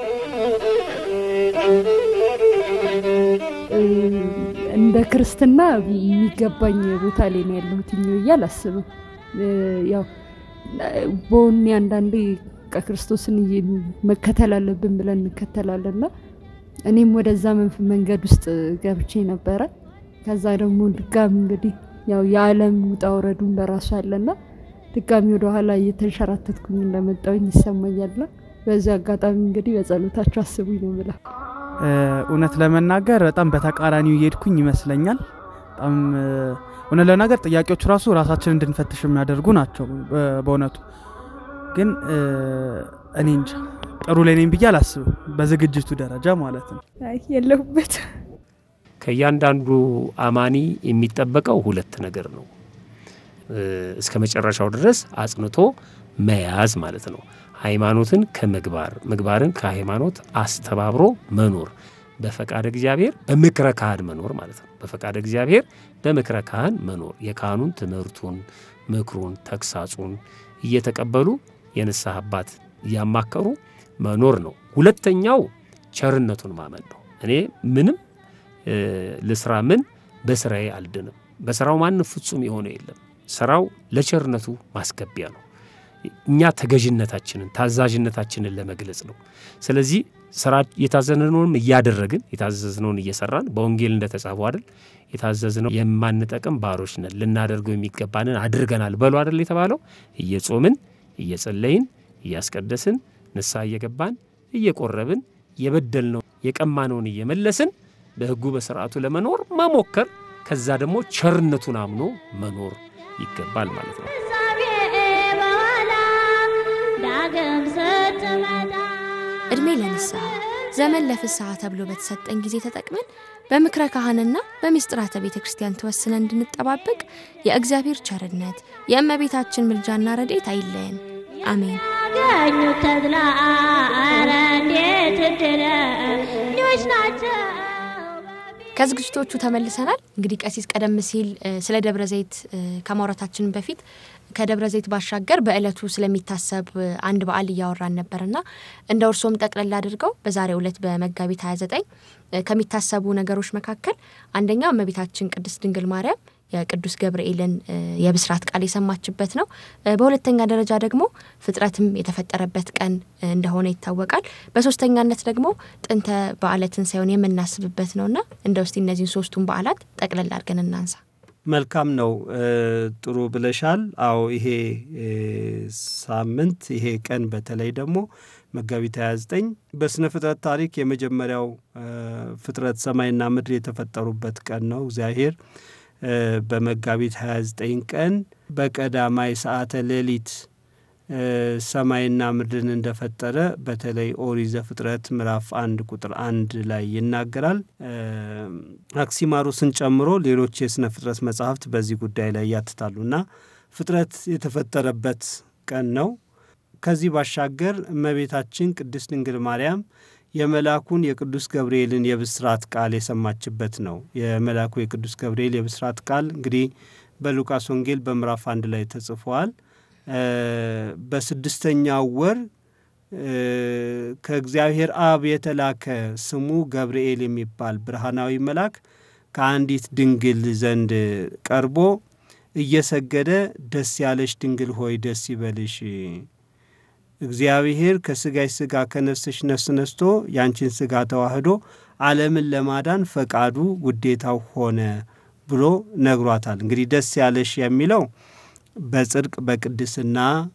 እንደ ክርስትና የሚገባኝ ቦታ ላይ ነው ያለሁት ብዬ አላስብም። ያው በወኔ አንዳንዴ ክርስቶስን መከተል አለብን ብለን እንከተላለንና እኔም ወደዛ መንገድ ውስጥ ገብቼ ነበረ። ከዛ ደግሞ ድጋሚ እንግዲህ ያው የዓለም ውጣ ውረዱን በራሱ አለና ድጋሚ ወደኋላ እየተንሸራተትኩኝ እንደመጣውኝ ይሰማኛልና በዚህ አጋጣሚ እንግዲህ በጸሎታችሁ አስቡኝ ነው ብላ እውነት ለመናገር በጣም በተቃራኒው እየሄድኩኝ ይመስለኛል። በጣም እውነት ለመናገር ጥያቄዎቹ ራሱ ራሳችን እንድንፈትሽ የሚያደርጉ ናቸው። በእውነቱ ግን እኔ እንጃ ጥሩ ላይ ነኝ ብዬ አላስብም፣ በዝግጅቱ ደረጃ ማለት ነው። የለሁበት ከእያንዳንዱ አማኒ የሚጠበቀው ሁለት ነገር ነው። እስከ መጨረሻው ድረስ አጽንቶ መያዝ ማለት ነው። ሃይማኖትን ከምግባር ምግባርን ከሃይማኖት አስተባብሮ መኖር፣ በፈቃድ እግዚአብሔር በምክረ ካህን መኖር ማለት ነው። በፈቃድ እግዚአብሔር በምክረ ካህን መኖር የካህኑን ትምህርቱን፣ ምክሩን፣ ተግሳጹን እየተቀበሉ የንስሐ አባት እያማከሩ መኖር ነው። ሁለተኛው ቸርነቱን ማመን ነው። እኔ ምንም ልስራ ምን በስራዬ አልድንም። በስራው ማንም ፍጹም የሆነ የለም። ስራው ለቸርነቱ ማስገቢያ ነው። እኛ ተገዥነታችንን ታዛዥነታችንን ለመግለጽ ነው። ስለዚህ ስራ የታዘዝነውንም እያደረግን የታዘዝነውን እየሰራን በወንጌል እንደተጻፈው አይደል የታዘዝነው የማንጠቅም ባሮች ነን፣ ልናደርገው የሚገባንን አድርገናል በሉ አይደል የተባለው። እየጾምን እየጸለይን እያስቀደስን ንስሐ እየገባን እየቆረብን የበደልነው የቀማነውን እየመለስን በሕጉ በስርዓቱ ለመኖር መሞከር ከዛ ደግሞ ቸርነቱን አምኖ መኖር ይገባል ማለት ነው። ዕድሜ ለንስሐ ዘመን ለፍስሐ ተብሎ በተሰጠን ጊዜ ተጠቅመን በምክረ ካህንና በምስጢራተ ቤተ ክርስቲያን ተወስነን እንድንጠባበቅ የእግዚአብሔር ቸርነት የእመቤታችን ምልጃና ረድኤት አይለየን። አሜን። ያገኙ ተድላ አረ እንዴት እድለኞች ናቸው። ከዝግጅቶቹ ተመልሰናል። እንግዲህ ቀሲስ ቀደም ሲል ስለ ደብረ ዘይት ከማውራታችን በፊት ከደብረ ዘይት ባሻገር በእለቱ ስለሚታሰብ አንድ በዓል እያወራን ነበርና እንደ እርሶም ጠቅለል አድርገው በዛሬው ዕለት በመጋቢት 29 ከሚታሰቡ ነገሮች መካከል አንደኛው እመቤታችን ቅድስት ድንግል ማርያም የቅዱስ ገብርኤልን የብስራት ቃል የሰማችበት ነው። በሁለተኛ ደረጃ ደግሞ ፍጥረትም የተፈጠረበት ቀን እንደሆነ ይታወቃል። በሶስተኛነት ደግሞ ጥንተ በዓለ ትንሣኤውን የምናስብበት ነውና እንደ ውስቲ እነዚህን ሶስቱን በዓላት ጠቅለል አድርገን እናንሳ። መልካም ነው። ጥሩ ብለሻል። አዎ ይሄ ሳምንት ይሄ ቀን በተለይ ደግሞ መጋቢት 29 በስነ ፍጥረት ታሪክ የመጀመሪያው ፍጥረት ሰማይና ምድር የተፈጠሩበት ቀን ነው። እግዚአብሔር በመጋቢት 29 ቀን በቀዳማይ ሰዓተ ሌሊት ሰማይና ምድርን እንደፈጠረ በተለይ ኦሪት ዘፍጥረት ምዕራፍ አንድ ቁጥር አንድ ላይ ይናገራል። አክሲማሩስን ጨምሮ ሌሎች የስነ ፍጥረት መጻሕፍት በዚህ ጉዳይ ላይ ያትታሉ እና ፍጥረት የተፈጠረበት ቀን ነው። ከዚህ ባሻገር እመቤታችን ቅድስት ድንግል ማርያም የመልአኩን የቅዱስ ገብርኤልን የብስራት ቃል የሰማችበት ነው። የመልአኩ የቅዱስ ገብርኤል የብስራት ቃል እንግዲህ በሉቃስ ወንጌል በምዕራፍ አንድ ላይ ተጽፏል። በስድስተኛው ወር ከእግዚአብሔር አብ የተላከ ስሙ ገብርኤል የሚባል ብርሃናዊ መልአክ ከአንዲት ድንግል ዘንድ ቀርቦ እየሰገደ ደስ ያለሽ ድንግል ሆይ ደስ ይበልሽ እግዚአብሔር ከስጋሽ ስጋ ከነፍስሽ ነፍስ ነስቶ ያንቺን ስጋ ተዋህዶ ዓለምን ለማዳን ፈቃዱ ውዴታው ሆነ ብሎ ነግሯታል። እንግዲህ ደስ ያለሽ የሚለው በጽድቅ በቅድስና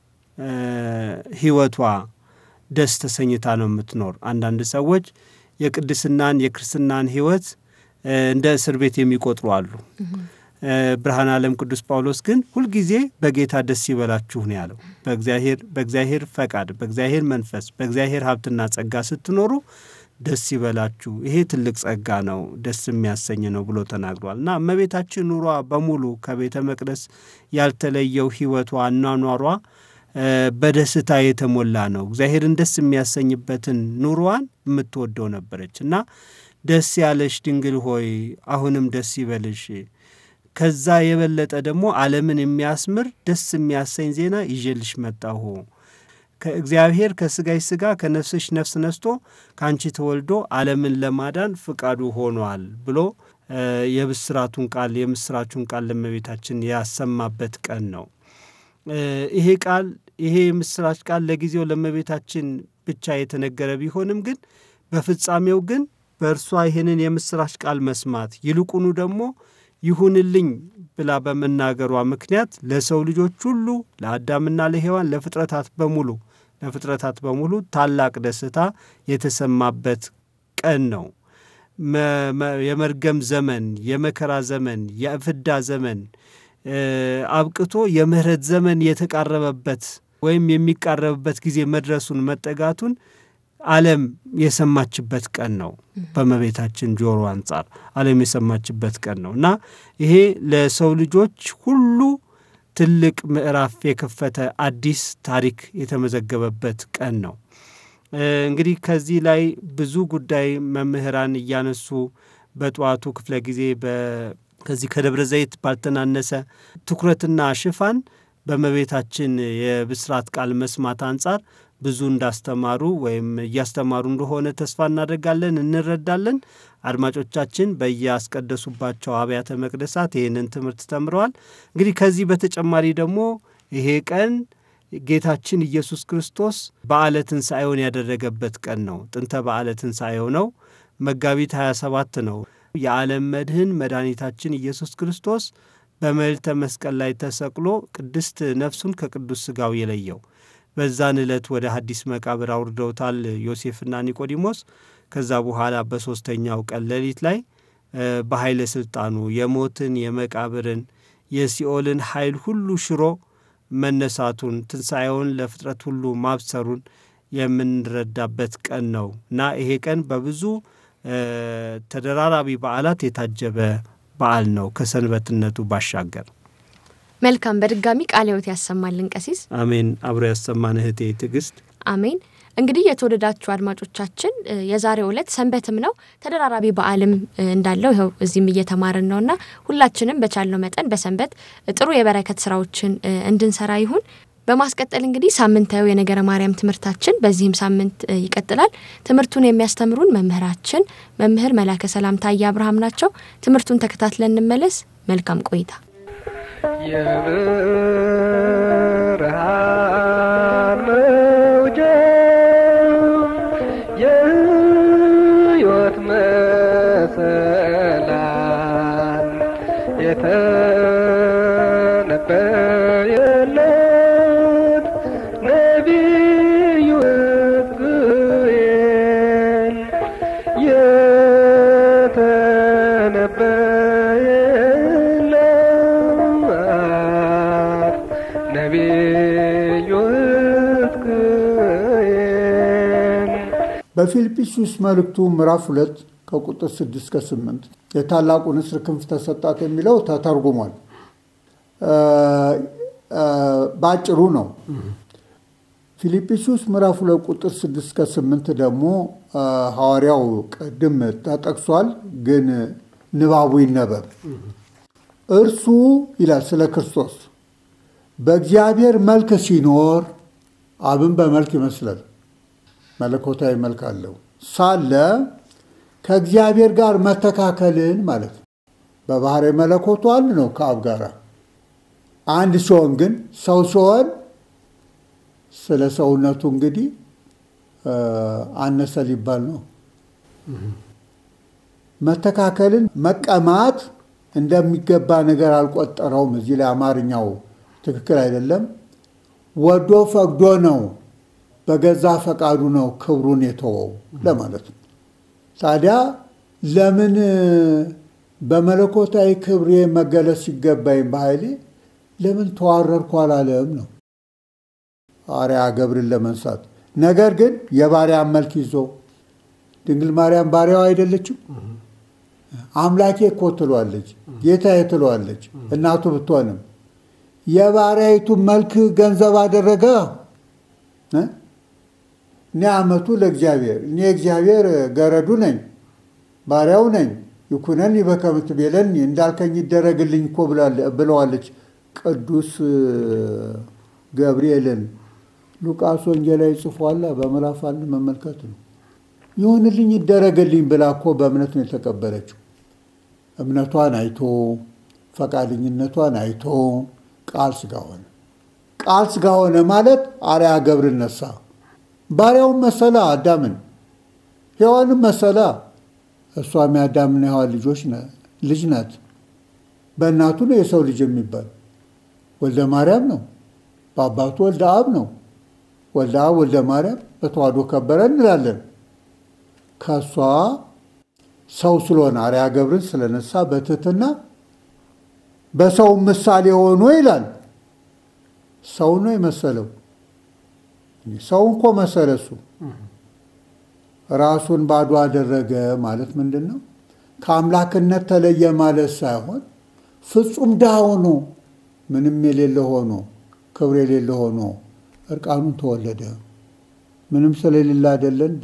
ሕይወቷ ደስ ተሰኝታ ነው የምትኖር። አንዳንድ ሰዎች የቅድስናን የክርስትናን ሕይወት እንደ እስር ቤት የሚቆጥሩ አሉ። ብርሃን ዓለም ቅዱስ ጳውሎስ ግን ሁልጊዜ በጌታ ደስ ይበላችሁ ነው ያለው። በእግዚአብሔር በእግዚአብሔር ፈቃድ በእግዚአብሔር መንፈስ በእግዚአብሔር ሀብትና ጸጋ ስትኖሩ ደስ ይበላችሁ፣ ይሄ ትልቅ ጸጋ ነው፣ ደስ የሚያሰኝ ነው ብሎ ተናግሯል። እና እመቤታችን ኑሯ በሙሉ ከቤተ መቅደስ ያልተለየው ሕይወቷ አኗኗሯ በደስታ የተሞላ ነው። እግዚአብሔርን ደስ የሚያሰኝበትን ኑሮዋን የምትወደው ነበረች እና ደስ ያለሽ ድንግል ሆይ አሁንም ደስ ይበልሽ፣ ከዛ የበለጠ ደግሞ ዓለምን የሚያስምር ደስ የሚያሰኝ ዜና ይዤልሽ መጣሁ ከእግዚአብሔር ከስጋሽ ስጋ ከነፍስሽ ነፍስ ነስቶ ከአንቺ ተወልዶ ዓለምን ለማዳን ፍቃዱ ሆኗል ብሎ የብስራቱን ቃል የምስራቹን ቃል ለእመቤታችን ያሰማበት ቀን ነው። ይሄ ቃል ይሄ የምስራች ቃል ለጊዜው ለእመቤታችን ብቻ የተነገረ ቢሆንም ግን በፍጻሜው ግን በእርሷ ይህንን የምስራች ቃል መስማት ይልቁኑ ደግሞ ይሁንልኝ ብላ በመናገሯ ምክንያት ለሰው ልጆች ሁሉ ለአዳምና ለሔዋን ለፍጥረታት በሙሉ ለፍጥረታት በሙሉ ታላቅ ደስታ የተሰማበት ቀን ነው። የመርገም ዘመን፣ የመከራ ዘመን፣ የፍዳ ዘመን አብቅቶ የምህረት ዘመን የተቃረበበት ወይም የሚቃረብበት ጊዜ መድረሱን መጠጋቱን ዓለም የሰማችበት ቀን ነው። በእመቤታችን ጆሮ አንጻር ዓለም የሰማችበት ቀን ነው እና ይሄ ለሰው ልጆች ሁሉ ትልቅ ምዕራፍ የከፈተ አዲስ ታሪክ የተመዘገበበት ቀን ነው። እንግዲህ ከዚህ ላይ ብዙ ጉዳይ መምህራን እያነሱ በጠዋቱ ክፍለ ጊዜ ከዚህ ከደብረ ዘይት ባልተናነሰ ትኩረትና ሽፋን በእመቤታችን የብስራት ቃል መስማት አንጻር ብዙ እንዳስተማሩ ወይም እያስተማሩ እንደሆነ ተስፋ እናደርጋለን፣ እንረዳለን። አድማጮቻችን በያስቀደሱባቸው አብያተ መቅደሳት ይህንን ትምህርት ተምረዋል። እንግዲህ ከዚህ በተጨማሪ ደግሞ ይሄ ቀን ጌታችን ኢየሱስ ክርስቶስ በዓለ ትንሣኤውን ያደረገበት ቀን ነው። ጥንተ በዓለ ትንሣኤው ነው። መጋቢት 27 ነው። የዓለም መድህን መድኃኒታችን ኢየሱስ ክርስቶስ በመልዕልተ መስቀል ላይ ተሰቅሎ ቅድስት ነፍሱን ከቅዱስ ሥጋው የለየው በዛን ዕለት ወደ ሐዲስ መቃብር አውርደውታል ዮሴፍና ኒቆዲሞስ። ከዛ በኋላ በሦስተኛው ቀን ሌሊት ላይ በኃይለ ሥልጣኑ የሞትን የመቃብርን የሲኦልን ኃይል ሁሉ ሽሮ መነሳቱን ትንሣኤውን ለፍጥረት ሁሉ ማብሰሩን የምንረዳበት ቀን ነው እና ይሄ ቀን በብዙ ተደራራቢ በዓላት የታጀበ በዓል ነው ከሰንበትነቱ ባሻገር። መልካም። በድጋሚ ቃለ ሕይወት ያሰማልን ቀሲስ። አሜን። አብሮ ያሰማን እህቴ ትዕግስት። አሜን። እንግዲህ የተወደዳችሁ አድማጮቻችን የዛሬው ዕለት ሰንበትም ነው ተደራራቢ በዓልም እንዳለው ይኸው እዚህም እየተማርን ነውና ሁላችንም በቻልነው መጠን በሰንበት ጥሩ የበረከት ስራዎችን እንድንሰራ ይሁን። በማስቀጠል እንግዲህ ሳምንታዊ የነገረ ማርያም ትምህርታችን በዚህም ሳምንት ይቀጥላል። ትምህርቱን የሚያስተምሩን መምህራችን መምህር መላከ ሰላም ታዬ አብርሃም ናቸው። ትምህርቱን ተከታትለን እንመለስ። መልካም ቆይታ። የብርሃን መውጫ የሕይወት መሰላል የተነበየለት ነቢዩ ሕዝቅኤል የተነበየለት ነቢዩ ሕዝቅኤል በፊልጵስዩስ መልእክቱ ምዕራፍ ሁለት ከቁጥር ስድስት እስከ ስምንት የታላቁ ንስር ክንፍ ተሰጣት የሚለው ተተርጉሟል። በአጭሩ ነው። ፊልጵስዩስ ምዕራፍ ሁለት ቁጥር ስድስት እስከ ስምንት ደግሞ ሐዋርያው ቅድም ተጠቅሷል፣ ግን ንባቡ ይነበብ። እርሱ ይላል ስለ ክርስቶስ በእግዚአብሔር መልክ ሲኖር አብን በመልክ ይመስላል፣ መለኮታዊ መልክ አለው ሳለ ከእግዚአብሔር ጋር መተካከልን ማለት ነው። በባህሪ መለኮቱ አንድ ነው ከአብ ጋር አንድ ሲሆን ግን ሰው ሲሆን ስለ ሰውነቱ እንግዲህ አነሰ ሊባል ነው። መተካከልን መቀማት እንደሚገባ ነገር አልቆጠረውም። እዚህ ላይ አማርኛው ትክክል አይደለም። ወዶ ፈቅዶ ነው፣ በገዛ ፈቃዱ ነው ክብሩን የተወው ለማለት ነው። ታዲያ ለምን በመለኮታዊ ክብሬ መገለጽ ሲገባኝ በኃይሌ ለምን ተዋረድኩ አላለም ነው አርያ ገብርን ለመንሳት። ነገር ግን የባሪያን መልክ ይዞ ድንግል ማርያም ባሪያው አይደለችም? አምላኬ እኮ ትሏለች፣ ጌታዬ ትለዋለች እናቱ ብትሆንም የባሪያይቱን መልክ ገንዘብ አደረገ። እኔ አመቱ ለእግዚአብሔር እኔ እግዚአብሔር ገረዱ ነኝ ባሪያው ነኝ ይኩነኒ በከመ ትቤለኒ እንዳልከኝ ይደረግልኝ እኮ ብለዋለች ቅዱስ ገብርኤልን ሉቃስ ወንጌላዊ ጽፏላ በምዕራፍ አንድ መመልከት ነው። ይሁንልኝ ይደረግልኝ ብላ እኮ በእምነት ነው የተቀበለችው። እምነቷን አይቶ ፈቃደኝነቷን አይቶ ቃል ስጋ ሆነ። ቃል ስጋ ሆነ ማለት አርያ ገብርን ነሳ። ባሪያውን መሰላ አዳምን፣ ሔዋንም መሰላ። እሷም የአዳምና ሔዋን ልጆች ልጅ ናት። በእናቱ ነው የሰው ልጅ የሚባል ወልደ ማርያም ነው። በአባቱ ወልደ አብ ነው። ወልደ አብ ወልደ ማርያም በተዋህዶ ከበረ እንላለን። ከእሷ ሰው ስለሆነ አርያ ገብርን ስለነሳ በትህትና በሰው ምሳሌ ሆኖ ይላል። ሰው ነው የመሰለው። ሰው እንኮ መሰለ እሱ ራሱን ባዶ አደረገ ማለት ምንድን ነው? ከአምላክነት ተለየ ማለት ሳይሆን ፍጹም ድሃ ሆኖ ምንም የሌለ ሆኖ ክብር የሌለ ሆኖ እርቃኑን ተወለደ። ምንም ስለሌለ አይደለ እንዴ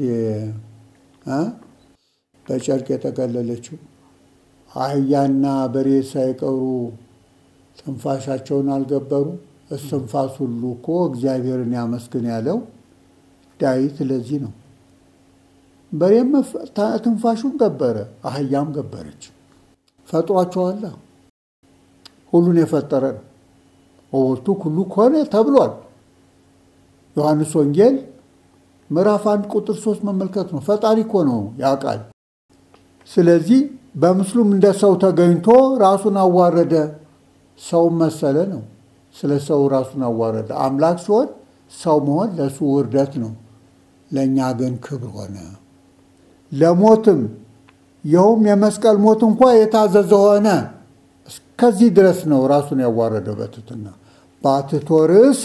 በጨርቅ የጠቀለለችው? አህያና በሬ ሳይቀሩ ትንፋሻቸውን አልገበሩ። እስትንፋስ ሁሉ እኮ እግዚአብሔርን ያመስግን ያለው ዳዊት ለዚህ ነው። በሬም ትንፋሹን ገበረ፣ አህያም ገበረች። ፈጥሯቸዋላ። ሁሉን የፈጠረ ነው። ወወቱ ሁሉ ኮነ ተብሏል። ዮሐንስ ወንጌል ምዕራፍ አንድ ቁጥር ሶስት መመልከት ነው። ፈጣሪ እኮ ነው ያውቃል። ስለዚህ በምስሉም እንደ ሰው ተገኝቶ ራሱን አዋረደ፣ ሰውን መሰለ ነው። ስለ ሰው ራሱን አዋረደ። አምላክ ሲሆን ሰው መሆን ለእሱ ውርደት ነው፣ ለእኛ ግን ክብር ሆነ። ለሞትም ይኸውም የመስቀል ሞት እንኳ የታዘዘ ሆነ። እስከዚህ ድረስ ነው ራሱን ያዋረደው በትሕትና በአትቶ ርዕስ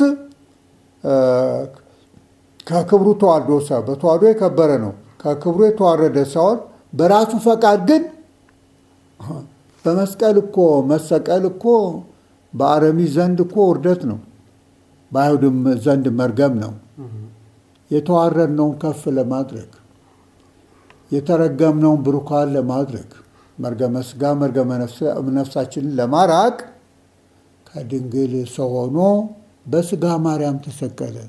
ከክብሩ ተዋርዶ ሰው በተዋርዶ የከበረ ነው። ከክብሩ የተዋረደ ሳይሆን በራሱ ፈቃድ ግን በመስቀል እኮ መሰቀል እኮ በአረሚ ዘንድ እኮ ውርደት ነው፣ በአይሁድም ዘንድ መርገም ነው። የተዋረድነውን ከፍ ለማድረግ የተረገምነውን ብሩካን ለማድረግ መርገመ ስጋ መርገመ ነፍሳችንን ለማራቅ ከድንግል ሰው ሆኖ በስጋ ማርያም ተሰቀለ።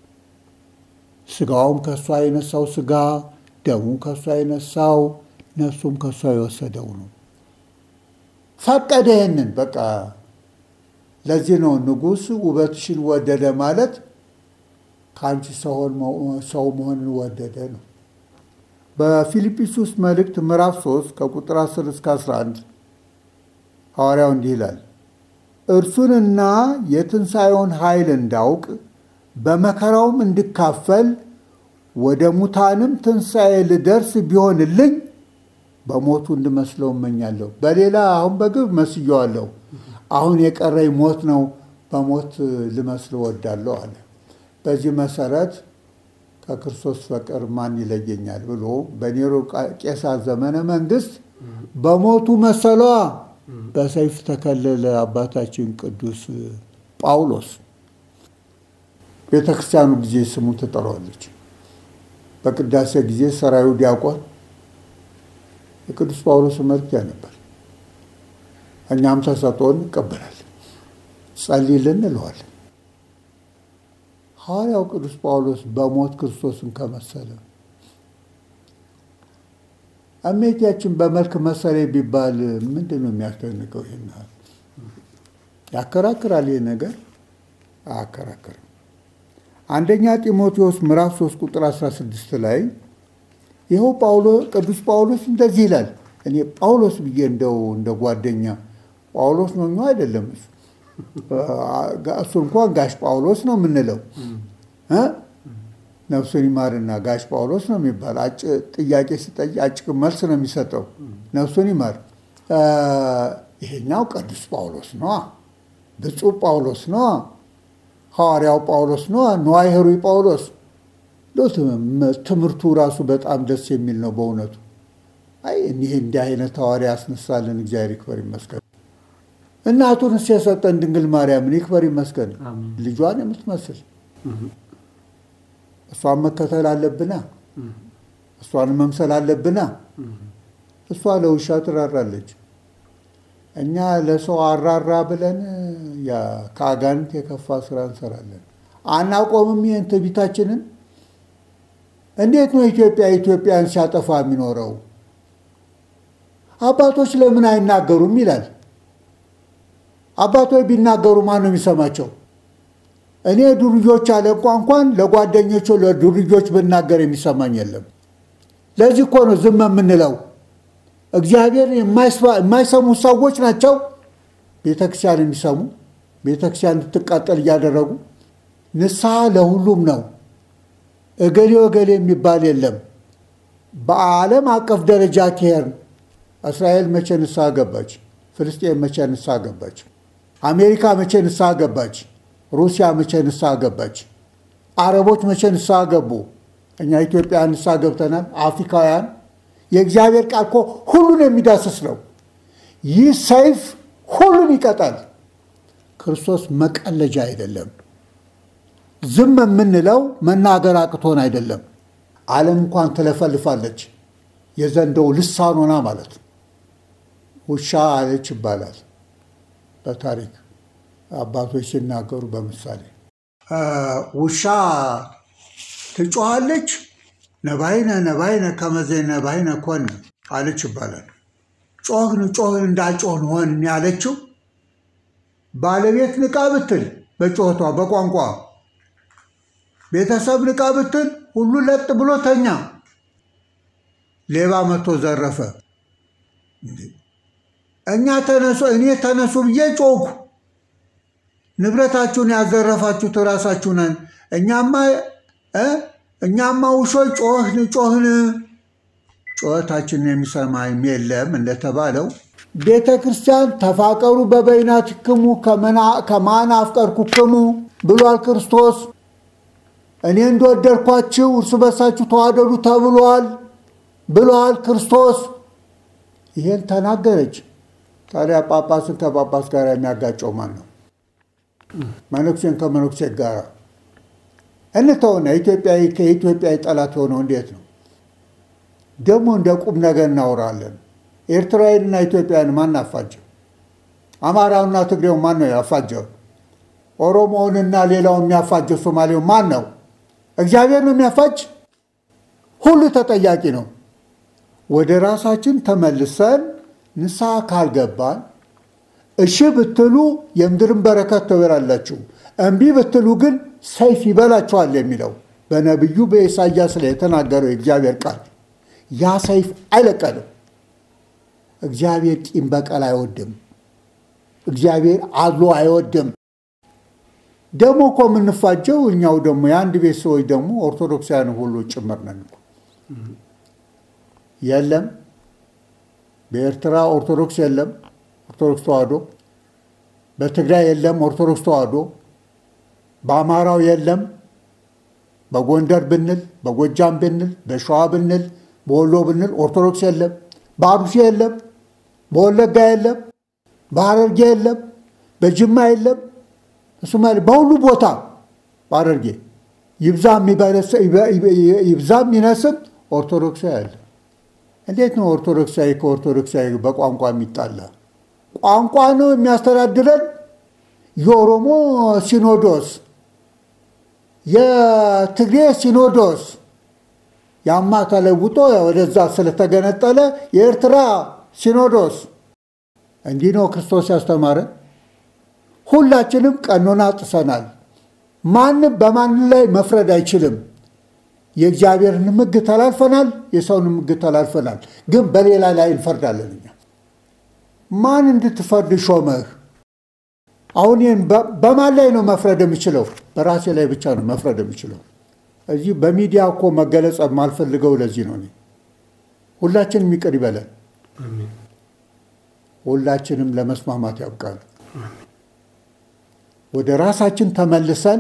ስጋውም ከእሷ የነሳው ስጋ፣ ደሙ ከእሷ የነሳው ነፍሱም ከእሷ የወሰደው ነው። ፈቀደ ይህንን በቃ ለዚህ ነው ንጉሥ ውበትሽን ወደደ ማለት ከአንቺ ሰው መሆንን ወደደ ነው። በፊልጵስዩስ መልእክት ምዕራፍ 3 ከቁጥር 10 እስከ 11 ሐዋርያው እንዲህ ይላል፣ እርሱንና የትንሣኤውን ኃይል እንዳውቅ በመከራውም እንድካፈል ወደ ሙታንም ትንሣኤ ልደርስ ቢሆንልኝ በሞቱ እንድመስለው እመኛለሁ። በሌላ አሁን በግብ መስየዋለሁ፣ አሁን የቀረኝ ሞት ነው፣ በሞት ልመስል እወዳለሁ አለ። በዚህ መሰረት ከክርስቶስ በቀር ማን ይለየኛል ብሎ በኔሮ ቄሳር ዘመነ መንግስት በሞቱ መሰሏ በሰይፍ ተከለለ። አባታችን ቅዱስ ጳውሎስ ቤተ ክርስቲያኑ ጊዜ ስሙ ትጠራዋለች። በቅዳሴ ጊዜ ሰራዩ ዲያቆን የቅዱስ ጳውሎስ መልክ ያነባል። እኛም ተሰጥኦን እንቀበላለን፣ ጸልይልን እንለዋለን። ሐዋርያው ቅዱስ ጳውሎስ በሞት ክርስቶስን ከመሰለ እሜቴያችን በመልክ መሰለ ቢባል ምንድን ነው የሚያስደንቀው? ይህን ያከራክራል። ይህ ነገር አያከራክርም። አንደኛ ጢሞቴዎስ ምዕራፍ 3 ቁጥር 16 ላይ ይኸው ቅዱስ ጳውሎስ እንደዚህ ይላል። እኔ ጳውሎስ ብዬ እንደው እንደ ጓደኛ ጳውሎስ ነው አይደለም እሱ እሱ እንኳን ጋሽ ጳውሎስ ነው የምንለው። ነፍሱን ይማርና ጋሽ ጳውሎስ ነው የሚባል ጥያቄ ሲጠይቅ አጭቅ መልስ ነው የሚሰጠው። ነፍሱን ይማር። ይሄኛው ቅዱስ ጳውሎስ ነዋ፣ ብፁዕ ጳውሎስ ነዋ፣ ሐዋርያው ጳውሎስ ነዋ፣ ንዋየ ኅሩይ ጳውሎስ። ትምህርቱ ራሱ በጣም ደስ የሚል ነው በእውነቱ። አይ እኒህ እንዲህ አይነት ሐዋርያ ያስነሳልን እግዚአብሔር ይክበር ይመስገን። እናቱንስ የሰጠን ድንግል ማርያምን ይክበር ይመስገን። ልጇን የምትመስል እሷን መከተል አለብና እሷን መምሰል አለብና። እሷ ለውሻ ትራራለች። እኛ ለሰው አራራ ብለን ከአጋንንት የከፋ ስራ እንሰራለን። አናቆምም ይህን ትዕቢታችንን። እንዴት ነው ኢትዮጵያ ኢትዮጵያን ሲያጠፋ የሚኖረው? አባቶች ለምን አይናገሩም ይላል። አባቶች ቢናገሩ ማን ነው የሚሰማቸው? እኔ ዱርዮች አለቋ እንኳን ለጓደኞቹ ለዱርዮች ብናገር የሚሰማኝ የለም። ለዚህ እኮ ነው ዝም የምንለው። እግዚአብሔር የማይሰሙ ሰዎች ናቸው ቤተክርስቲያን የሚሰሙ ቤተክርስቲያን እንድትቃጠል እያደረጉ። ንስሐ ለሁሉም ነው። እገሌ እገሌ የሚባል የለም። በዓለም አቀፍ ደረጃ ከሄድን እስራኤል መቼ ንስሐ ገባች? ፍልስጤን መቼ ንስሐ ገባች? አሜሪካ መቼ ንስሐ ገባች? ሩሲያ መቼ ንስሐ ገባች? አረቦች መቼ ንስሐ ገቡ? እኛ ኢትዮጵያ ንስሐ ገብተናል። አፍሪካውያን የእግዚአብሔር ቃል እኮ ሁሉን የሚዳስስ ነው። ይህ ሰይፍ ሁሉን ይቀጣል። ክርስቶስ መቀለጃ አይደለም። ዝም የምንለው መናገር አቅቶን አይደለም። ዓለም እንኳን ትለፈልፋለች። የዘንዶው ልሳን ሆና ማለት ነው። ውሻ አለች ይባላል በታሪክ አባቶች ሲናገሩ በምሳሌ ውሻ ትጮኻለች። ነባይነ ነባይነ ከመዘ ነባይነ ኮን አለች ይባላል። ጮህን ጮህን እንዳልጮህን ሆን ያለችው ባለቤት ንቃ ብትል በጮቷ በቋንቋ ቤተሰብ ንቃ ብትል ሁሉ ለጥ ብሎ ተኛ። ሌባ መቶ ዘረፈ። እኛ ተነሱ እኔ ተነሱ ብዬ ጮኩ። ንብረታችሁን ያዘረፋችሁት ራሳችሁ ነን። እኛማ እኛማ ውሾች ጮህን ጮህን ጩኸታችንን የሚሰማ የለም እንደተባለው ቤተ ክርስቲያን ተፋቀሩ በበይናትክሙ ከማን አፍቀርኩክሙ ብሏል ክርስቶስ። እኔ እንደወደድኳችሁ እርስ በርሳችሁ ተዋደዱ ተብሏል ብሏል ክርስቶስ። ይሄን ተናገረች። ታዲያ ጳጳስን ከጳጳስ ጋር የሚያጋጨው ማን ነው? መነኩሴን ከመነኩሴ ጋር እንተውና ኢትዮጵያዊ ከኢትዮጵያዊ ጠላት የሆነው እንዴት ነው? ደግሞ እንደ ቁም ነገር እናወራለን። ኤርትራዊንና ኢትዮጵያን ማን አፋጀው? አማራውና ትግሬው ማን ነው ያፋጀው? ኦሮሞውንና ሌላውን የሚያፋጀው ሶማሌው ማን ነው? እግዚአብሔር ነው የሚያፋጅ። ሁሉ ተጠያቂ ነው። ወደ ራሳችን ተመልሰን ንስሐ ካልገባን እሺ ብትሉ የምድርን በረከት ትበላላችሁ፣ እምቢ ብትሉ ግን ሰይፍ ይበላችኋል የሚለው በነቢዩ በኢሳያስ ላይ የተናገረው የእግዚአብሔር ቃል ያ ሰይፍ አይለቀንም። እግዚአብሔር ቂም በቀል አይወድም። እግዚአብሔር አድሎ አይወድም። ደግሞ እኮ የምንፋጀው እኛው ደግሞ የአንድ ቤት ሰዎች ደግሞ ኦርቶዶክሳውያን ሁሉ ጭምር ነን እኮ። የለም በኤርትራ ኦርቶዶክስ የለም ኦርቶዶክስ ተዋህዶ፣ በትግራይ የለም ኦርቶዶክስ ተዋህዶ፣ በአማራው የለም፣ በጎንደር ብንል፣ በጎጃም ብንል፣ በሸዋ ብንል፣ በወሎ ብንል ኦርቶዶክስ የለም፣ በአሩሲ የለም፣ በወለጋ የለም፣ በሐረርጌ የለም፣ በጅማ የለም፣ በሶማሌ በሁሉ ቦታ በሐረርጌ ይብዛም ይነስም ኦርቶዶክሳዊ አለ። እንዴት ነው ኦርቶዶክሳዊ ከኦርቶዶክሳዊ በቋንቋ የሚጣላ? ቋንቋ ነው የሚያስተዳድረን። የኦሮሞ ሲኖዶስ፣ የትግሬ ሲኖዶስ ያማ ተለውጦ ወደዛ ስለተገነጠለ የኤርትራ ሲኖዶስ። እንዲህ ነው ክርስቶስ ያስተማረን። ሁላችንም ቀኖና ጥሰናል። ማንም በማንም ላይ መፍረድ አይችልም። የእግዚአብሔርን ሕግ ተላልፈናል፣ የሰውን ሕግ ተላልፈናል። ግን በሌላ ላይ እንፈርዳለን። እኛ ማን እንድትፈርድ ሾመህ? አሁን ይህን በማን ላይ ነው መፍረድ የምችለው? በራሴ ላይ ብቻ ነው መፍረድ የምችለው። እዚህ በሚዲያ እኮ መገለጽ የማልፈልገው ለዚህ ነው። ሁላችንም ይቅር ይበለን። ሁላችንም ለመስማማት ያብቃል። ወደ ራሳችን ተመልሰን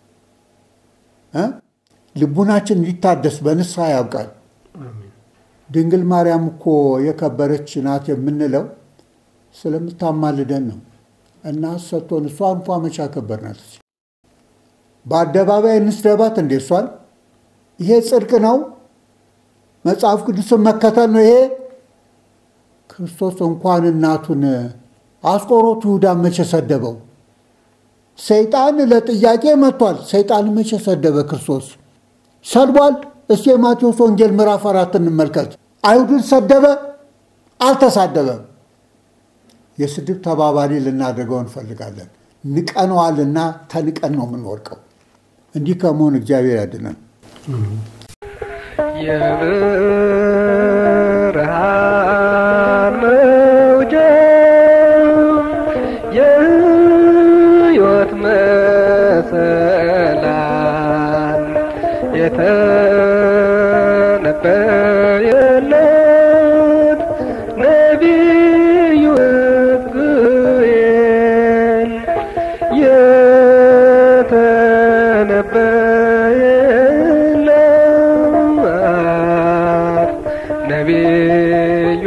ልቡናችን እንዲታደስ በንስሐ ያብቃል። ድንግል ማርያም እኮ የከበረች ናት የምንለው ስለምታማልደን ነው። እና ሰጥቶን እሷ እንኳ መቻ ከበርናት በአደባባይ እንስደባት እንዴ? እሷን ይሄ ጽድቅ ነው? መጽሐፍ ቅዱስን መከተል ነው ይሄ? ክርስቶስ እንኳን እናቱን አስቆሮቱ ይሁዳን መቼ ሰደበው? ሰይጣን ለጥያቄ መጥቷል። ሰይጣን መቼ ሰደበ? ክርስቶስ ሰድቧል? እስቲ የማቴዎስ ወንጌል ምዕራፍ አራት እንመልከት። አይሁድን ሰደበ? አልተሳደበም። የስድብ ተባባሪ ልናደርገው እንፈልጋለን። ንቀነዋልና ተንቀን ነው የምንወድቀው። እንዲህ ከመሆን እግዚአብሔር ያድነን። የብርሃን መውጫ የሕይወት መሰላል የተነበየለት ነቢዩ ሕዝቅኤል የተነበየለት ነቢዩ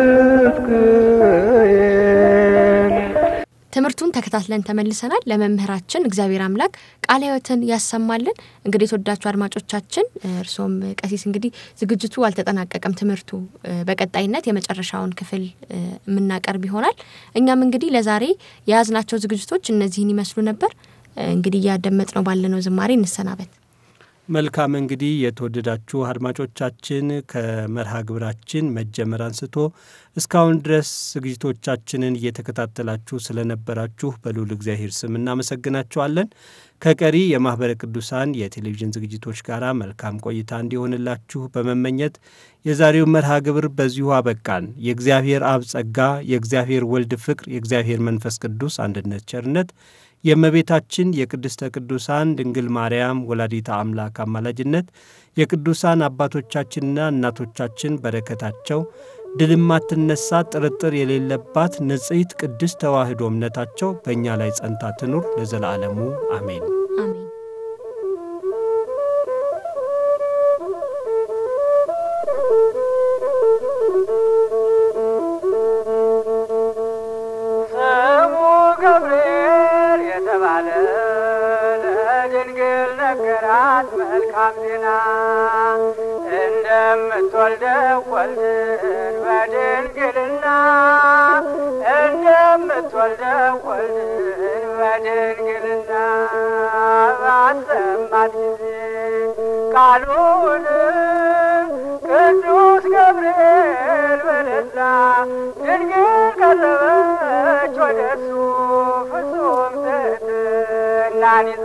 ሕዝቅኤል ትምህርቱን ተከታትለን ተመልሰናል። ለመምህራችን እግዚአብሔር አምላክ ቃለ ሕይወትን ያሰማልን። እንግዲህ የተወዳችሁ አድማጮቻችን፣ እርሶም ቀሲስ እንግዲህ ዝግጅቱ አልተጠናቀቀም። ትምህርቱ በቀጣይነት የመጨረሻውን ክፍል የምናቀርብ ይሆናል። እኛም እንግዲህ ለዛሬ የያዝናቸው ዝግጅቶች እነዚህን ይመስሉ ነበር። እንግዲህ እያደመጥነው ባለነው ዝማሬ እንሰናበት። መልካም እንግዲህ የተወደዳችሁ አድማጮቻችን ከመርሃ ግብራችን መጀመር አንስቶ እስካሁን ድረስ ዝግጅቶቻችንን እየተከታተላችሁ ስለነበራችሁ በልዑል እግዚአብሔር ስም እናመሰግናችኋለን። ከቀሪ የማኅበረ ቅዱሳን የቴሌቪዥን ዝግጅቶች ጋር መልካም ቆይታ እንዲሆንላችሁ በመመኘት የዛሬው መርሃ ግብር በዚሁ አበቃን። የእግዚአብሔር አብ ጸጋ፣ የእግዚአብሔር ወልድ ፍቅር፣ የእግዚአብሔር መንፈስ ቅዱስ አንድነት ቸርነት የእመቤታችን የቅድስተ ቅዱሳን ድንግል ማርያም ወላዲታ አምላክ አማላጅነት የቅዱሳን አባቶቻችንና እናቶቻችን በረከታቸው ድል የማትነሳ ጥርጥር የሌለባት ንጽሕት ቅድስት ተዋሕዶ እምነታቸው በእኛ ላይ ጸንታ ትኑር ለዘላለሙ አሜን። አሜን። ስሙ ገብርኤል የተባለ ለድንግል ነገራት መልካም ዜና እንደምትወልደው ወልድን በድንግልና እንደምትወልደው ወልድን በድንግልና ባሰማት ጊዜ ቃሉን ቅዱስ ገብርኤል በደስታ ድንግል ቀረበች ወደ እሱ ፍጹም ትሕትናን ይዛ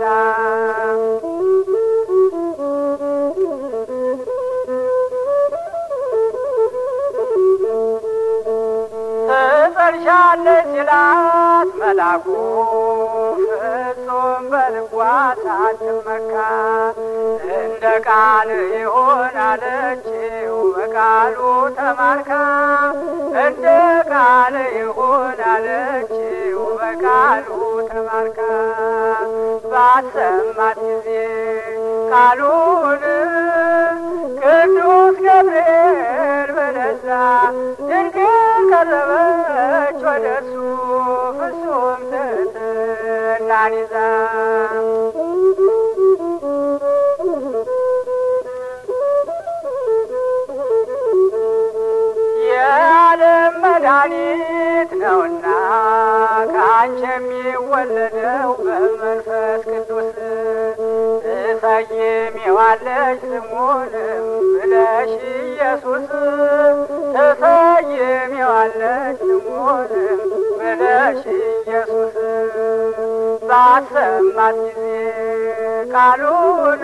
ትጸንሻለች ሲላት መላኩ ፍጹም በልቧ ሳትመካ እንደ ቃል ይሆን አለችው በቃሉ ተማርካ እንደ ቃል ይሆን አለችው በቃሉ ተማርካ ባሰማት ጊዜ ቃሉን ቅዱስ ገብርኤል በደስታ ድንግል ቀረበች ወደ እሱ ፍጹም ትሕትናን ይዛ የዓለም መድኃኒት ነውና ከአንቺ የሚወለደው በመንፈስ ቅዱስ ትሰይሚዋለሽ ስሙንም ብለሽ ኢየሱስ ትሰይሚዋለሽ ስሙንም ብለሽ ኢየሱስ ባሰማት ጊዜ ቃሉን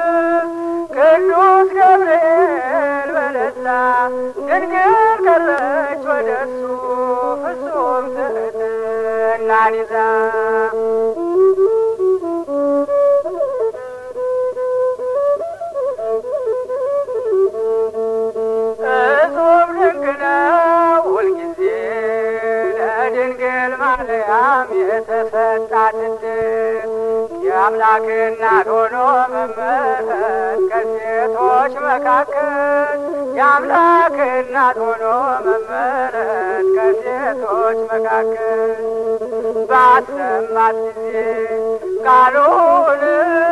ቅዱስ ገብርኤል በደስታ ድንግል ቀረች ወደ እሱ ፍጹም ትሕትናን ይዛ እጹብ ድንቅ ነው ሁልጊዜ ለድንግል ማርያም የተሰጣት ዕድል የአምላክ እናት ሆኖ መመረጥ ከሴቶች መካከል የአምላክ እናት ሆኖ መመረጥ ከሴቶች መካከል ባሰማት ጊዜ ቃሉን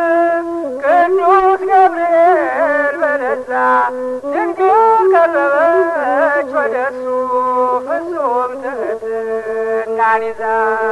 ቅዱስ ገብርኤል በደስታ ድንግል ቀረበች ወደ እሱ ፍጹም ትሕትናን ይዛ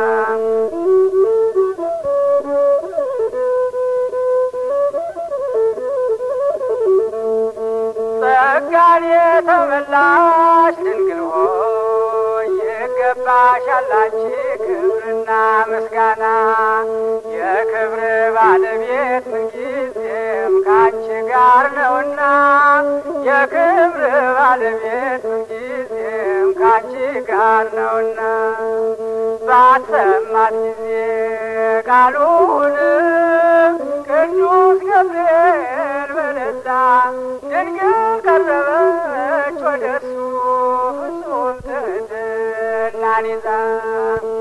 ጸጋን የተመላሽ ድንግል ሆይ ይገባሻል አንቺ ክብርና ምስጋና የክብር ባለቤት ምንጊዜም ከአንቺ ጋር ነውና የክብር ባለቤት ምንጊዜም ከአንቺ ጋር ነውና ባሰማት ጊዜ ቃሉን ቅዱስ ገብርኤል በደስታ ድንግል ቀረበች ወደ እሱ ፍጹም ትሕትናን ይዛ